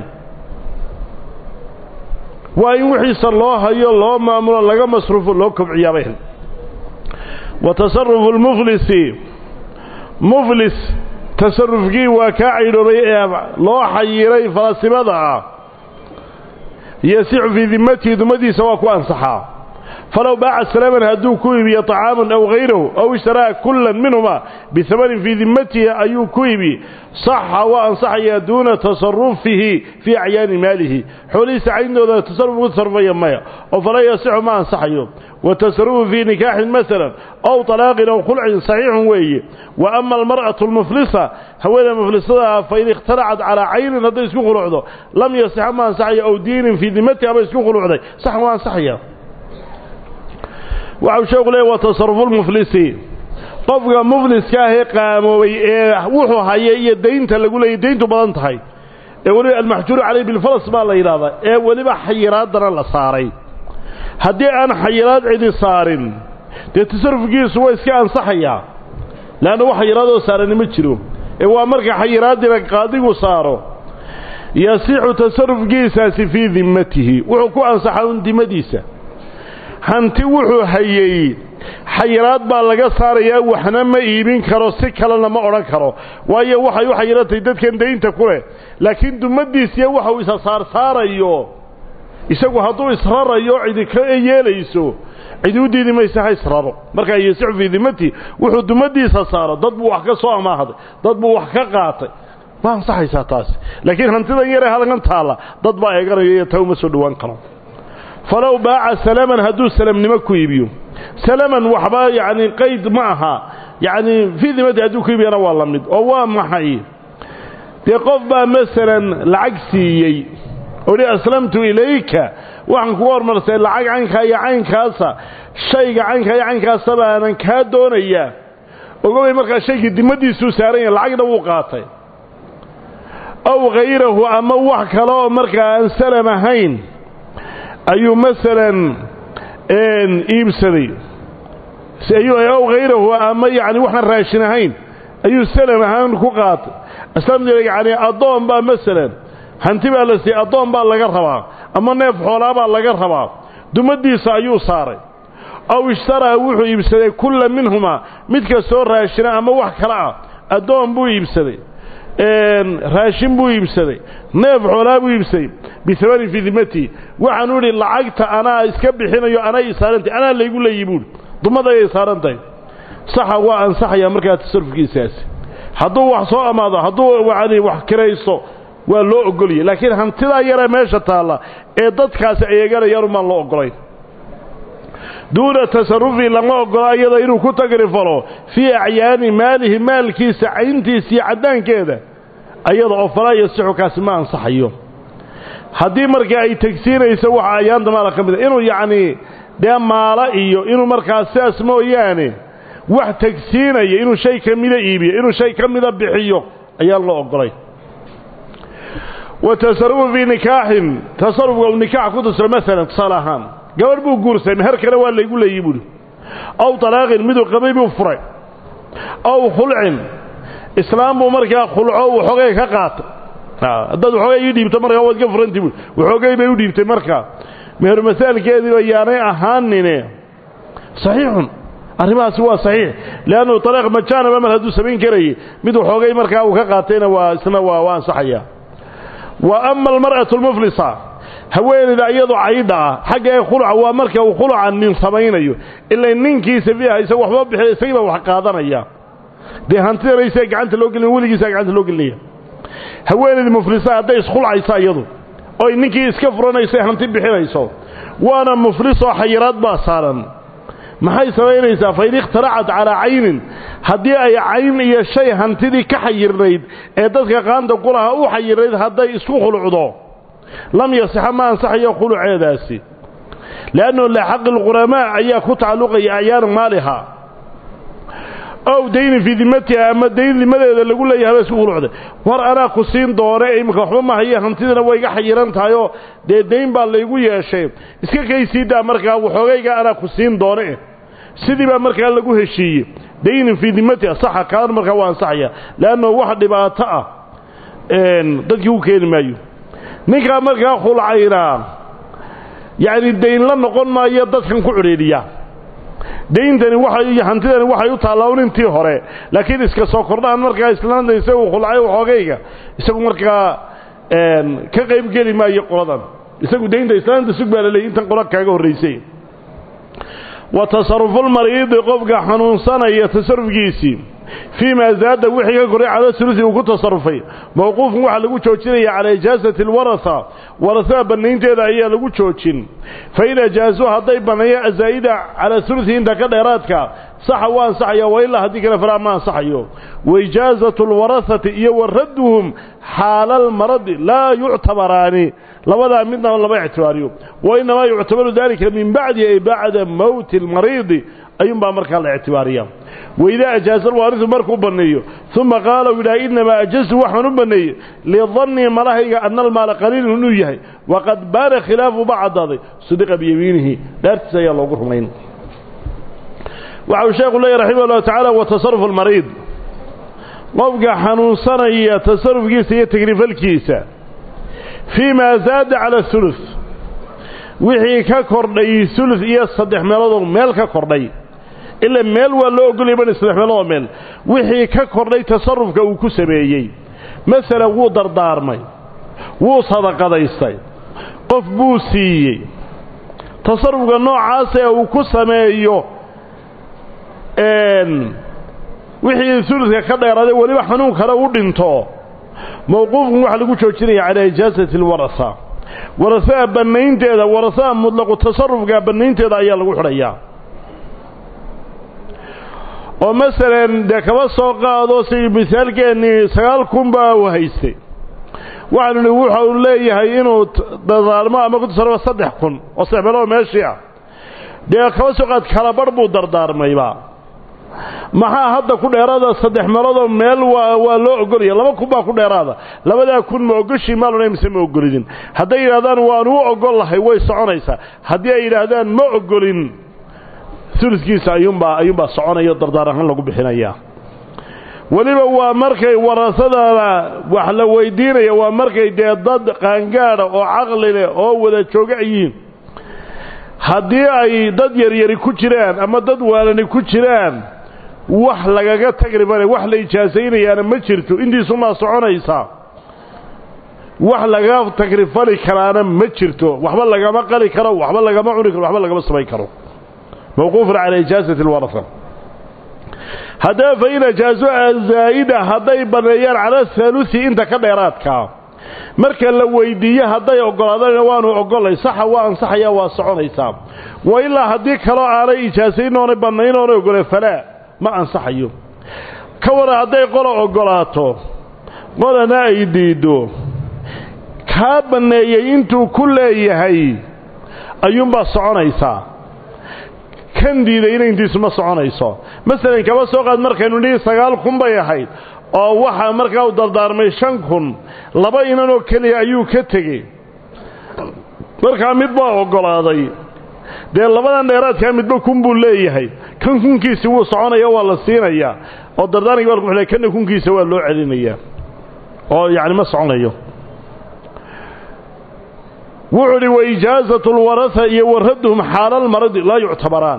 waa in wixiisa loo hayo loo maamulo laga masruufo loo kobciyaabay wa tasarufu lmuflisi muflis tasarufkii waa kaa caydhoobay ee loo xayiray falasimada ah yasixu fii dimatihi dumadiisa waa ku ansaxaa falow baaca salaaman hadduu ku iibiyo طacaaman aw hayrahu aw ishtaraa kulan minhuma bihamanin fii dimatihi ayuu ku iibi saxa waa ansaxayaa duuna tasarufihi fii acyaani maalihi xoolihiisa cayntooda tasaruf ugu tasarufaya maya oo falaa yasixu ma ansaxayo watasarufu fii nikaaxin masalan ow طalaaqin aw khulcin saxiixun weeye wa ama almar'atu almuflisa hawada muflisada fain ikhtalacat calaa caynin hadday isku khulucdo lam yasixa ma ansaxayo aw diinin fii dimatihi aba isku khulucday sax waa ansaxaya waxau sheeku leey waa tasarufu lmuflisi qofka mufliska ahee qaamoobay ee wuxuu haya iyo daynta lagu leeyay dayntu badan tahay ee weliba almaxjuuru caleyh bilfalas baa la yidhahdaa ee weliba xayiraadana la saaray haddii aan xayiraad cidi saarin dee tasarufkiisu waa iska ansaxayaa leanna wax xayiraadoo saarani ma jiro ee waa marka xayiraadina qaadigu saaro yasixu tasarufkiisaasi fii dimmatihi wuxuu ku ansaxaa un dimadiisa hanti wuxuu hayey xayiraad baa laga saarayaa waxna ma iibin karo si kalena ma odhan karo waayo waxay u xayiratay dadkan daynta ku leh laakiin dumadiisiya waxau isa saarsaarayo isagu hadduu israrayo cidi ka yeelayso cidi u diidi maysa ha israro markaa yasixu fii dimati wuxuu dumadiisa saaro dad buu wax ka soo amaahday dad buu wax ka qaatay ma ansaxaysaa taasi laakiin hantidan yaree halkan taalla dad baa eeganayo iyo taa uma soo dhowaan karo falow baaca salaman hadduu salamnimo ku iibiyo salaman waxba yacni qayd ma aha yacni fii dimati hadduu ku iibiyana waa la mid oo waa maxay dee qof baa masalan lacag siiyey ohi aslamtu ilayka waxaan kuga hormarsay lacag caynkaa iyo caynkaasa shayga caynkaa iyo caynkaasa baanan kaa doonayaa ogobay markaa shaygii dimadiisuu saaran yahay lacagna wuu qaatay aw hayrahu ama wax kale oo markaa aan salam ahayn ayuu masalan iibsaday aw hayrahu ama yani waxaan raashin ahayn ayuu salam ahaan ku qaatay islaamta yani addoon baa masalan hanti baa la siiyey addoon baa laga rabaa ama neef xoolaabaa laga rabaa dumadiisa ayuu saaray aw ishtaraa wuxuu iibsaday kulla minhumaa mid kastoo raashina ama wax kale ah addoon buu iibsaday raashin buu iibsaday neef xoolaa buu iibsaday biamanin fii dimatii waxaanu idhi lacagta anaa iska bixinayo anay isaarantahy anaa laygu leeyi buuhi dumadayay saaran tahay saxa waa ansaxayaa markaa tasarufkiisaasi hadduu wax soo amaado hadduu yani wax kiraysto waa loo ogoliyay laakiin hantidaa yaree meesha taalla ee dadkaasi ay eeganayaan umaan loo ogolayn duuna tasarufi lama ogola iyada inuu ku tagrifalo fii acyaani maalihi maalkiisa cayntiisa iyo caddaankeeda ayada oo falaa yasixu kaasi ma ansaxayo haddii markaa ay tegsiinayso waxa ayaanta maala ka mid a inuu yacnii dee maalo iyo inuu markaa sidaas mooyaane wax tegsiinaya inuu shay ka mida iibiyo inuu shay ka mida bixiyo ayaan loo ogolay wa tasarufu fii nikaaxin tasarufka uu nikaax ku tasiro maalan tusaale ahaan gabadh buu guursaday meher kale waa laygu leeyi buuhi aw talaaqin miduu qabay buu furay aw khulcin islaam buu markaa khulco uu xogay ka qaatay haddaad waxoogay ii dhiibto markaa waad ka furanti buui waxoogay bay u dhiibtay markaa meher masaalkeediiba yaanay ahaanine saxiixun arrimahaasi waa saxiix leannu talaaq majaanaba mar hadduu samayn karayay mid waxoogay markaa uu ka qaatayna waa isna waa waa ansaxaya wa ama almar'atu almuflisa haweenayda iyadoo caydha ah xagga ee khulca waa marka uu khulca nin samaynayo ilaa ninkiisa fiiha isaga waxba bixiya isagiiba wax qaadanaya dee hantidanaysaa gacanta loo gelin weligiisaa gacanta loo gelinaya haweenayda muflisa hadday iskhulcaysa iyadu oy ninkii iska furanaysa hanti bixinayso waana muflisoo xayiraad baa saaran maxay samaynaysaa fain ikhtaracat calaa caynin haddii ay cayn iyo shay hantidii ka xayirnayd ee dadka qaanta kulaha u xayirnayd hadday isku khulucdo lam yasixa ma ansaxayo khuluceedaasi liannahu lixaqi lquramaa ayaa ku tacalluqaya acyaana maaliha ow dayni fii dimatiha ama dayn dimadeeda lagu leeyahay ba isku khulucday war anaa ku siin doone imika waxba ma haye hantidina way iga xayiran tahayoo dee dayn baa laygu yeeshay iska kaysiidaa markaa waxoogayga anaa ku siin doone sidii baa markaa lagu heshiiyey daynin fii dimatiha saxa kaan markaa waa ansaxaya leannahu wax dhibaato ah dadkii u keeni maayo ninkaa markaa khulcaynaa yacni dayn la noqon maayo dadkan ku cudhiidhiya dayntani waxay iyo hantidani waxay u taallaa un intii hore laakiin iska soo kordhaan markaa islaanta isagu khulcay waxoogayga isagu markaa ka qayb geli maayo qoladan isagu daynta islaanta sug baa laleeyay intan qola kaaga horraysay wa tasarufulmariidi qofka xanuunsanaya tasarufkiisii fii maa zaada wixii ka koray cala sulusi uu ku tasarufay mawquufun waxaa lagu joojinaya calaa ijaasati alwarasa warasada bannaynteeda ayaa lagu joojin fain ajaasuu hadday banneeyaan azaa'ida calaa sulusi inta ka dheeraadka saxa waa ansaxaya wa ilaa haddii kale falaa ma ansaxayo wa ijaazatu alwarasati iyo wa radduhum xaala almaradi laa yuctabaraani labadaa midnaba lama ictibaariyo wa inamaa yuctabaru dalika min bacdi ay bacda mowti almariidi ayuunbaa markaa la ictibaariya waidaa ajaaza alwaarisu markuu banneeyo uma qaala u yidhaha innamaa ajaztu waxaan u banneeyey lidannii malahayga ana almaala qaliilun inuu yahay waqad baana khilaafu ba caddaaday sadiqa biyamiinihi dhaartiisa ayaa loogu rumayn waxa uu sheekhu leeyahy raximah llahu tacaala wa tasarufu almariid qofka xanuunsanaya tasarufkiisa iyo tagrifalkiisa fii maa zaada cala hulus wixii ka kordhay sulus iyo saddex meeloodoo meel ka kordhay ila meel waa loo ogolaya ban saddex meeloodoo meel wixii ka kordhay tasarufka uu ku sameeyey masalan wuu dardaarmay wuu sadaqadaystay qof buu siiyey tasarufka noocaas ee uu ku sameeyo wixii suluska ka dheeraaday weliba xanuun kale u dhinto mawquufkan waxaa lagu joojinaya calaa ijaasati alwarasa warasada bannaynteeda warasada mutlaqu tasarufka bannaynteeda ayaa lagu xidhayaa oo masalan dee kaba soo qaado si misaalkeennii sagaal kun baa u haystay waxaanu nihi wuxa uu leeyahay inuu dardaalmo ama ku tasarufo saddex kun oo saddex meelood meeshii ah dee kaba soo qaad kalabarh buu dardaarmayba maxaa hadda ku dheeraada saddex meeloodoo meel waa waa loo ogolaya laba kun baa ku dheeraada labadaa kun ma ogoshii maalona mise ma ogolidin hadday yidhahdaan waan u ogol lahay way soconaysaa haddii ay yidhaahdaan ma ogolin uluskiisa ayuunbaa ayuunbaa soconaya dardaar ahaan lagu bixinayaa weliba waa markay warasadana wax la weydiinaya waa markay dee dad qaangaada oo caqli leh oo wada jooga yihiin haddii ay dad yaryari ku jiraan ama dad waalani ku jiraan wax lagaga tagri male wax la ijaasaynayaana ma jirto intiisumaa soconaysaa wax laga tagrifali karaana ma jirto waxba lagama qali karo waxba lagama cuni karo waxba lagama samayn karo mawquufun calaa ijaasati alwarasa haddaba fa in ajaaso zaa'ida hadday banneeyaan cala haalusi inta ka dheeraadkaa marka la weydiiyo hadday oggolaadana waanu oggolay saxa waa ansaxayaa waa soconaysaa wa ilaa haddii kaloo aanay ijaasayn oonay bannayn oonay oggole falaa ma ansaxayo ka waran hadday qola oggolaato qolana ay diiddo kaa banneeyey intuu ku leeyahay ayuunbaa soconaysaa kan diidayna intiisu ma soconayso masalan kaba soo qaad markaynu nihi sagaal kun bay ahayd oo waxaa markaa u dardaarmay shan kun laba inanoo keliya ayuu ka tegey markaa mid baa oggolaaday dee labadan dheeraadkaa midba kun buu leeyahay kan kunkiisi wuu soconaya waa la siinayaa oo dardaarnki baa lagu xilay kanna kunkiisa waa loo celinayaa oo yacni ma soconayo wuxuu udhi waijaazatu lwarasa iyo waradduhum xaalalmaradi laa yuctabaraan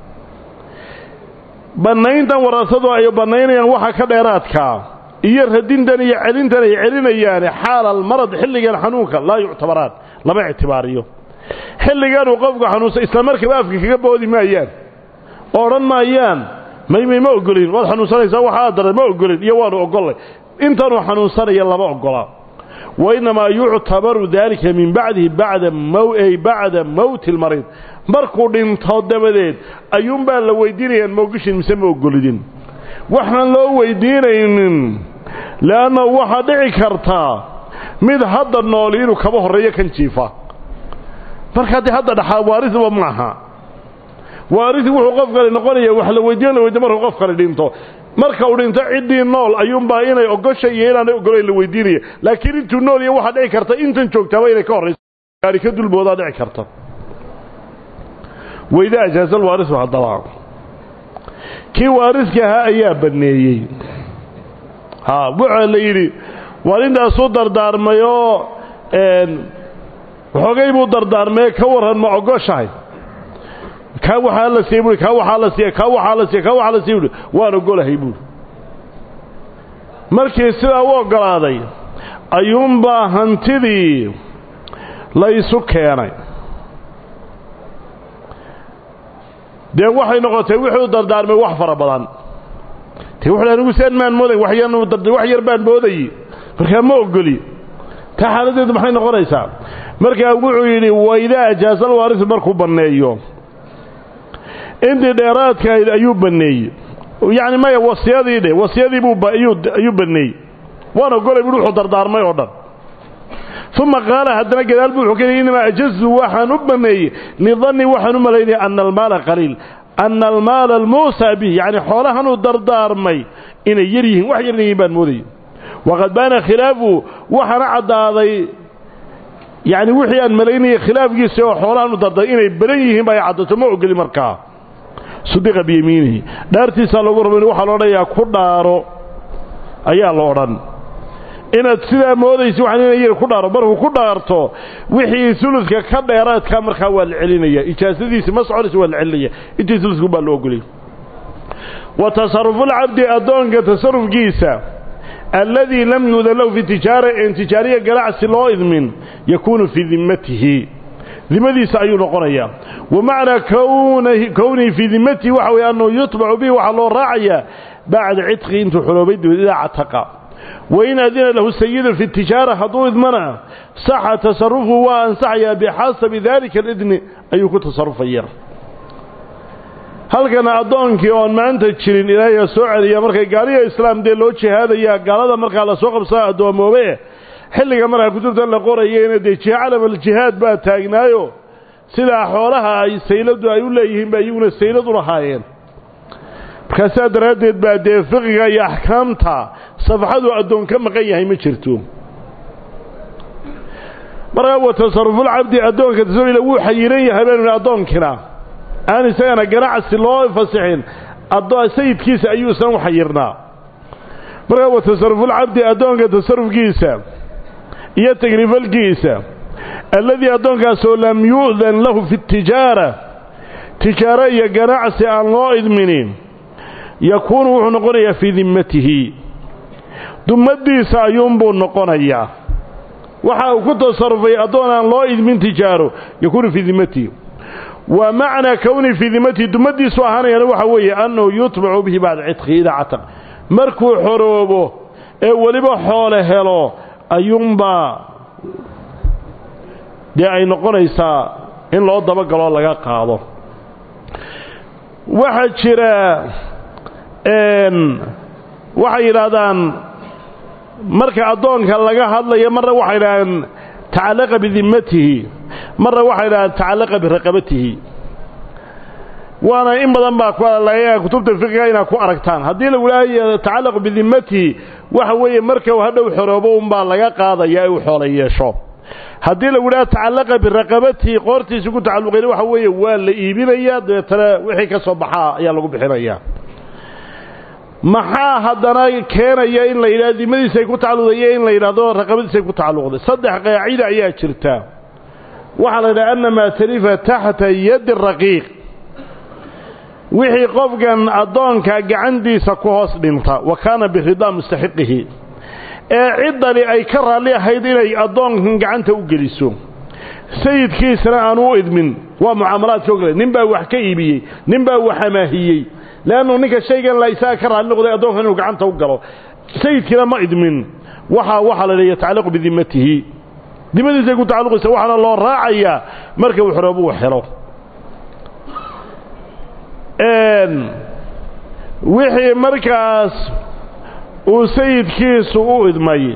bannayntan warasadu ay bannaynayaan waxa ka dheeraadkaa iyo radintan iyo celintan ay celinayaane xaalalmarad xilligan xanuunka laa yuctabaraan lama ictibaariyo xilliganuu qofku xanuunsan isla markaba afka kaga boodi maayaan oo odhan maayaan maymay ma ogolin waad xanuunsanaysaa waxaa daran ma ogolin iyo waanu ogollay intanuu xanuunsanaya lama ogola wainnamaa yuctabaru daalika min bacdihi bacda ay bacda mowti lmariid markuu dhinto dabadeed ayuunbaa la weydiinayaan ma ogashin mise ma ogolidin waxaan loo weydiinaynin le'anna waxaa dhici kartaa mid hadda nooli inuu kaba horreeyo kan jiifa marka haddii hadda dhaxaa waarisba maaha waarisi wuxuu qof kale noqonaya wax la weydiin la weydiin markuu qof kale dhinto marka uu dhinto ciddii nool ayuunbaa inay ogosha iyo inaanay ogolayn la weydiinaya laakiin intuu nool iyo waxaa dhici karta intan joogtaaba inay ka horrayso gaari ka dulboodaa dhici karta weyda ajaasal waarisu haddaba kii waariska ahaa ayaa banneeyey ha waxaa la yidhi waarintaasuu dardaarmay oo waxoogay buu dardaarmay ka warran ma ogoshahay kaa waxaa la siiya buui kaa waxaa la siiya kaa waxaa la siiya kaa waxaa la siiya buui waan ogolahay buuri markii sidaa u oggolaaday ayuunbaa hantidii la isu keenay dee waxay noqotay wuxuu dardaarmay wax fara badan te wuxu anigu seen maan mooday wax yar baan moodayey markaa ma ogoli taa xaaladdeedu maxay noqonaysaa markaa wuxuu yidhi waidaa ajaasal waarisu markuu banneeyo intii dheeraadkahayd ayuu banneeyey yacni maya wasiyadii dhe wasiyadii buu ayuu banneeyey waan ogolay buui wuxuu dardaarmay oo dhan uma qaala haddana gadaal buu wuxuu ka yidhi innamaa ajaztu waxaan u banneeyey lidanni waxaan u malaynaya ana almaala qaliil ana almaala almuusaa bih yacni xoolahanuu dardaarmay inay yar yihiin wax yarna yihiin baan moodayay waqad baana khilaafu waxaana caddaaday yacni wixii aan malaynayay khilaafkiisa oo xoolahanu dardaarmay inay badan yihiin ba ay caddato ma ogeli markaa sudiqa biyamiinihi dhaartiisaa loogu raba waxaa lo odhanayaa ku dhaaro ayaa la odhan inaad sidaa moodaysa waxaan ina yar ku dhaaro markuu ku dhaarto wixii uludka ka dheeraadka markaa waa la celinaya ijaasadiisi ma soconaysa waa la celinaya intii uludku baa loo ogoliyay wa tasarufulcabdi addoonka tasarufkiisa alladii lam yudan lahu fi tijaara en tijaariya ganacsi loo idmin yakuunu fii dimmatihi dimadiisa ayuu noqonayaa wa macnaa kownihi fii dimmatihi waxa weye annahu yutbacu bihi waxaa loo raacayaa bacda cidqi intuu xuloobay dabeed idaa cataqa wain adina lahu sayidun fi tijaara hadduu idmana saxa tasarufu waa ansaxayaa bixasabi daalika alidni ayuu ku tasarufaya halkana addoonkii oon maanta jirin ilaahay soo celiya markay gaaliya islaam dee loo jihaadayaa gaalada markaa lasoo qabsaa addoommoobe xilliga markaa kutubtan la qorayeyna dee calamaljihaad baa taagnaayo sidaa xoolaha ay sayladu ay u leeyihiin ba iyaguna saylad u lahaayeen markaa saa daraaddeed baa dee fiqiga iyo axkaamta safxadu addoon ka maqan yahay ma jirto markaa wa tasarufulcabdi addoonka tasarufila wuu xayiran yahay baynu addoonkina aan isagana ganacsi loo fasixin sayidkiisa ayuu isna u xayirnaa markaa wa tasarufulcabdi addoonka tasarufkiisa iyo tagrifalkiisa alladii addoonkaasoo lam yu'dan lahu fi tijaara tijaaro iyo ganacsi aan loo idminin yakuunu wuxuu noqonayaa fii dimmatihi dummaddiisa ayuunbuu noqonayaa waxa uu ku tasarufay addoon aan loo idmin tijaaro yakuunu fii dimmatihi wa macnaa kowni fii dimmatihi dummaddiisu ahaanayana waxa weeye annahu yutbacu bihi bacda cidqi idaa cataq markuu xoroobo ee weliba xoole helo ayuunbaa dee ay noqonaysaa in loo dabagaloo laga qaado waxaa jira waxay yidhaahdaan marka addoonka laga hadlayo marna waxay yidhahdaan tacallaqa bidimmatihi marna waxay yidhahdaan tacallaqa biraqabatihi waana in badan baa laga kutubta fiqiga inaad ku aragtaan haddii lagu leeyahay tacallaqu bidimmatihi waxa weeye marka uu hadhow xoroobo unbaa laga qaadaya ee uu xoolo yeesho haddii lagu idhaha tacallaqa biraqabatihi qoortiisa ku tacalluqayna waxa weeye waa la iibinayaa dabeetana wixii ka soo baxaa ayaa lagu bixinayaa maxaa haddana keenaya in la yidhahdo dimadiisay ku tacalluqdayo in la yidhahdo raqabadiisay ku tacalluqday saddex qaacida ayaa jirta waxaa la yidhaha ana maa talifa taxta yadi raqiiq wixii qofkan addoonka gacantiisa ku hoos dhinta wa kaana biridaa mustaxiqihi ee ciddani ay ka raalli ahayd inay addoonkan gacanta u geliso sayidkiisana aanu u idmin waa mucaamalaadka ogale nin baa wax ka iibiyey nin baa wax amaahiyey leannu ninka shaygan la isaga ka raalli noqday addoonkan inuu gacanta u galo sayidkiina ma idmin waxaa waxaa la leeya tacalluqu bidimmatihi dimadiisay ku tacalluqaysa waxaana loo raacayaa marka uu xoroobo uu helo wixii markaas uu sayidkiisu u idmay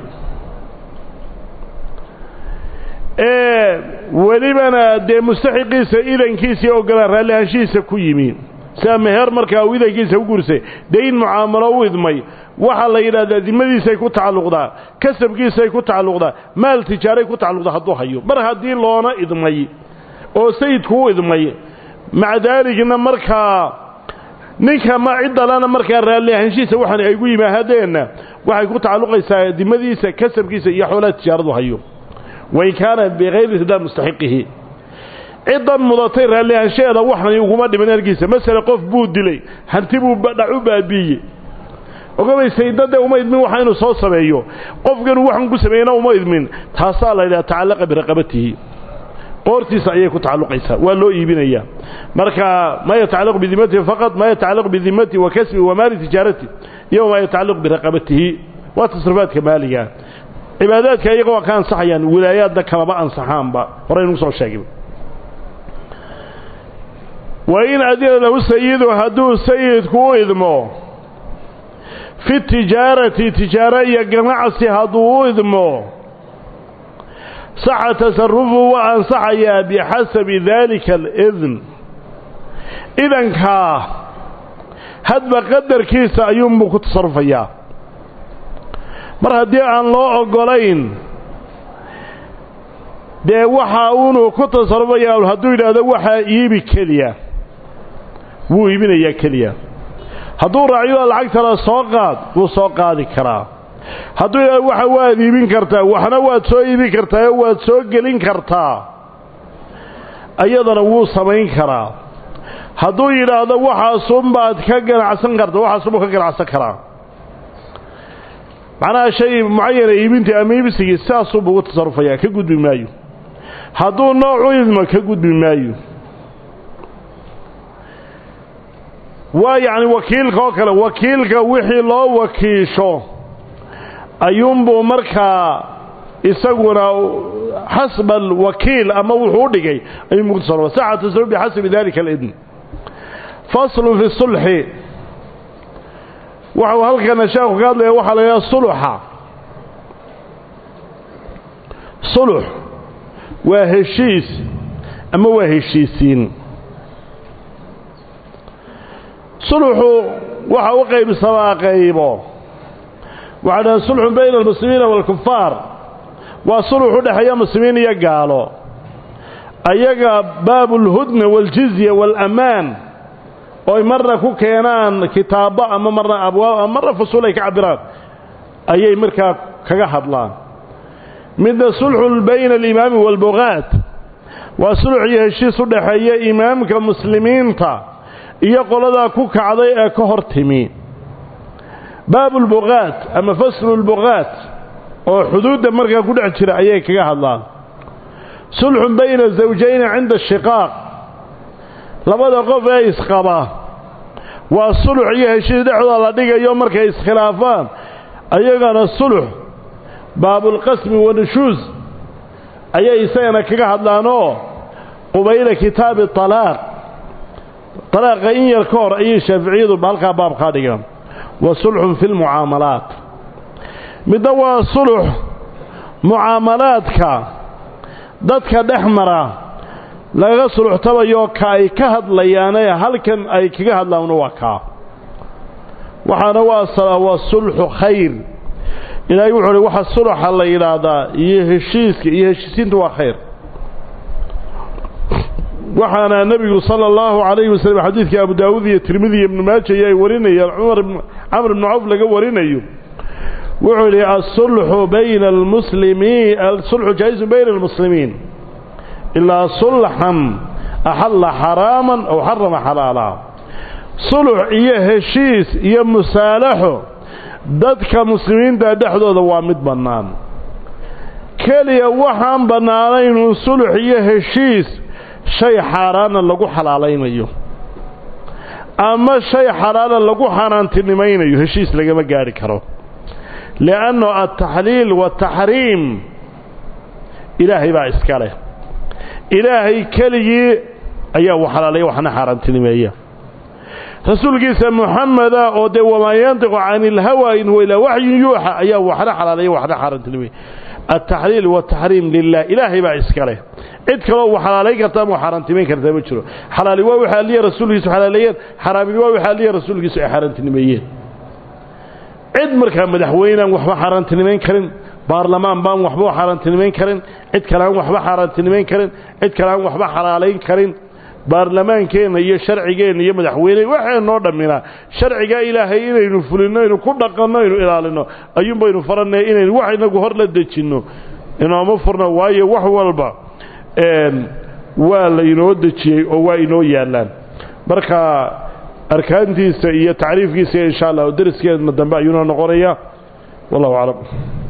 ee welibana dee mustaxiqiisa idankiisa iyo ogolaan raallihaanshihiisa ku yimi sida meher markaa uu idankiisa u guursay dayn mucaamalo u idmay waxaa la yidhahdaa dimadiisay ku tacalluqdaa kasabkiisay ku tacalluqdaa maal tijaaray ku tacalluqdaa hadduu hayo mar haddii loona idmay oo sayidku u idmay maca daalikna markaa ninka ma ciddalana markaa raalli ahaanshihiisa waxaan ay gu yimaahadeenna waxay ku tacalluqaysaa dimadiisa kasabkiisa iyo xoolaha tijaaradu hayo wain kaana bikayri ridaa mustaxiqihi ciddan mudatay raalli ahaanshaheeda waxan uguma dhiman ergiisa masele qof buu dilay hanti buu dhac u baabiiyey ogabay saydadee uma idmin waxa inuu soo sameeyo qofkanuu waxan ku sameeyena uma idmin taasaa la yidhaha tacallaqa biraqabatihi qoortiisa ayay ku tacalluqaysaa waa loo iibinayaa marka maa yatacallaqu bidimatihi faqad maa yatacallaqu bidimatihi wa kasbihi wa maali tijaarati iyo maa yatacallaqu biraqabatihi waa tasrifaadka maaliga cibaadaadka iyaga waa ka ansaxayaan wilaayaadna kalama ansaxaanba horaynu soo sheegay wa in adina lahu sayidu hadduu sayidku u idmo fi tijaarati tijaaro iyo ganacsi hadduu u idmo saxa tasarufu waa ansaxayaa bixasabi daalika alidn idankaa hadba qadarkiisa ayuunbuu ku tasarufayaa mar haddii aan loo oggolayn dee waxa uunuu ku tasarufayaa hadduu yidhaahdo waxaa iibi keliya wuu iibinayaa keliya hadduu raaciyo lacagtala soo qaad wuu soo qaadi karaa hadduu yidhahdo waxa waad iibin kartaa waxna waad soo iibin kartaa oo waad soo gelin kartaa ayadana wuu samayn karaa hadduu yidhaahdo waxaasunbaad ka ganacsan karta waxaasunbuu ka ganacsan karaa macnaha shay mucayana iibintii ama iibsigii sidaasuunbuu ugu tasarufayaa ka gudbi maayo hadduu nooc u idmo ka gudbi maayo waa yacni wakiilka oo kale wakiilka wixii loo wakiisho ayuunbuu markaa isaguna xasba alwakiil ama wuxuu u dhigay ayuunbuu ku tasarufa saxa tasaruf bixasabi dalika alidn faslu fi sulxi waxau halkana sheekhu ka hadlaya waxaa la yidhaha suluxa sulux waa heshiis ama waa heshiisiin suluxu waxa u qaybsamaa qaybo waxaa dhaha sulxun bayna almuslimiina waalkufaar waa sulux u dhexeeya muslimiin iyo gaalo ayaga baabulhudna waaljizya waalammaan ooy marna ku keenaan kitaabo ama marna abwaab ama marna fusuul ay ka cabiraan ayay markaa kaga hadlaan midna sulxun bayna alimaami waalbugaat waa sulux iyo heshiis u dhexeeya imaamka muslimiinta iyo qoladaa ku kacday ee ka hor timi baabulbugaat ama faslulbugaat oo xuduudda markaa ku dhex jira ayay kaga hadlaan sulxun bayna zawjayni cinda shiqaaq labada qof ee isqaba waa sulux iyo heshiis dhexdooda la dhigayo markay iskhilaafaan ayagana sulux baabulqasmi wanushuus ayay isagana kaga hadlaanoo qubayla kitaabi talaaq talaaqa in yar ka hor ayay shaaficiyadu halkaa baabkaa dhigaan wa sulxun fi lmucaamalaat midna waa sulux mucaamalaadka dadka dhex mara laga suluxtabayo ka ay ka hadlayaanee halkan ay kaga hadlaanna waa kaa waxaana waa waa sulxu khayr ilaahay wuxuu uhi waxa suluxa la yidhaahdaa iyo heshiiska iyo heshiisiintu waa khayr waxaana nebigu sala allahu calayhi wasallam xadiidkii abu daawuud iyo tirmidi iyo ibnu maaja iyo ay warinayaan cumar camr ibnu cawf laga warinayo wuxuu yidhi asulxu bayna almuslimiin asulxu jaaizun bayna almuslimiin ilaa sulxan axalla xaraaman aw xarama xalaala sulux iyo heshiis iyo musaalaxo dadka muslimiinta dhexdooda waa mid bannaan keliya waxaan bannaanaynun sulux iyo heshiis shay xaaraana lagu xalaalaynayo ama shay xalaala lagu xaaraantinimaynayo heshiis lagama gaadhi karo lianno altaxliil waataxriim ilaahay baa iska leh ilaahay keligii ayaa u xalaalaya waxna xaaraantinimeeya rasuulkiisa muxameda oo dee wamaa yantiqu cani ilhawa in huwa ilaa waxyun yuuxa ayaa waxna xalaalaya waxna xaaraantinimeeya altaxliil waataxriim lilah ilaahay baa iska leh cid kaloo u xalaalayn karta ama xaaraantimayn kartaa ma jiro xalaali waa waxa alliya rasuulkiisu xalaaleeyeen xaraamini waa waxa alliya rasuulkiisu ay xaaraantinimeeyeen cid markaa madaxweynaan waxba xaaraantinimayn karin baarlamaan baan waxba xaaraantinimayn karin cid kale aan waxba xaaraantinimayn karin cid kale aan waxba xalaalayn karin baarlamaankeenna iyo sharcigeenna iyo madaxweyne waxaynoo dhamminaa sharcigaa ilaahay inaynu fulinno aynu ku dhaqanno aynu ilaalinno ayuun baynu farannay inaynu wax inagu hor la dejinno inooma furno waayo wax walba waa laynoo dejiyey oo waa inoo yaallaan marka arkaantiisa iyo tacriifkiisa insha allah dariskeedna dambe ayuuna noqonaya wallahu aclam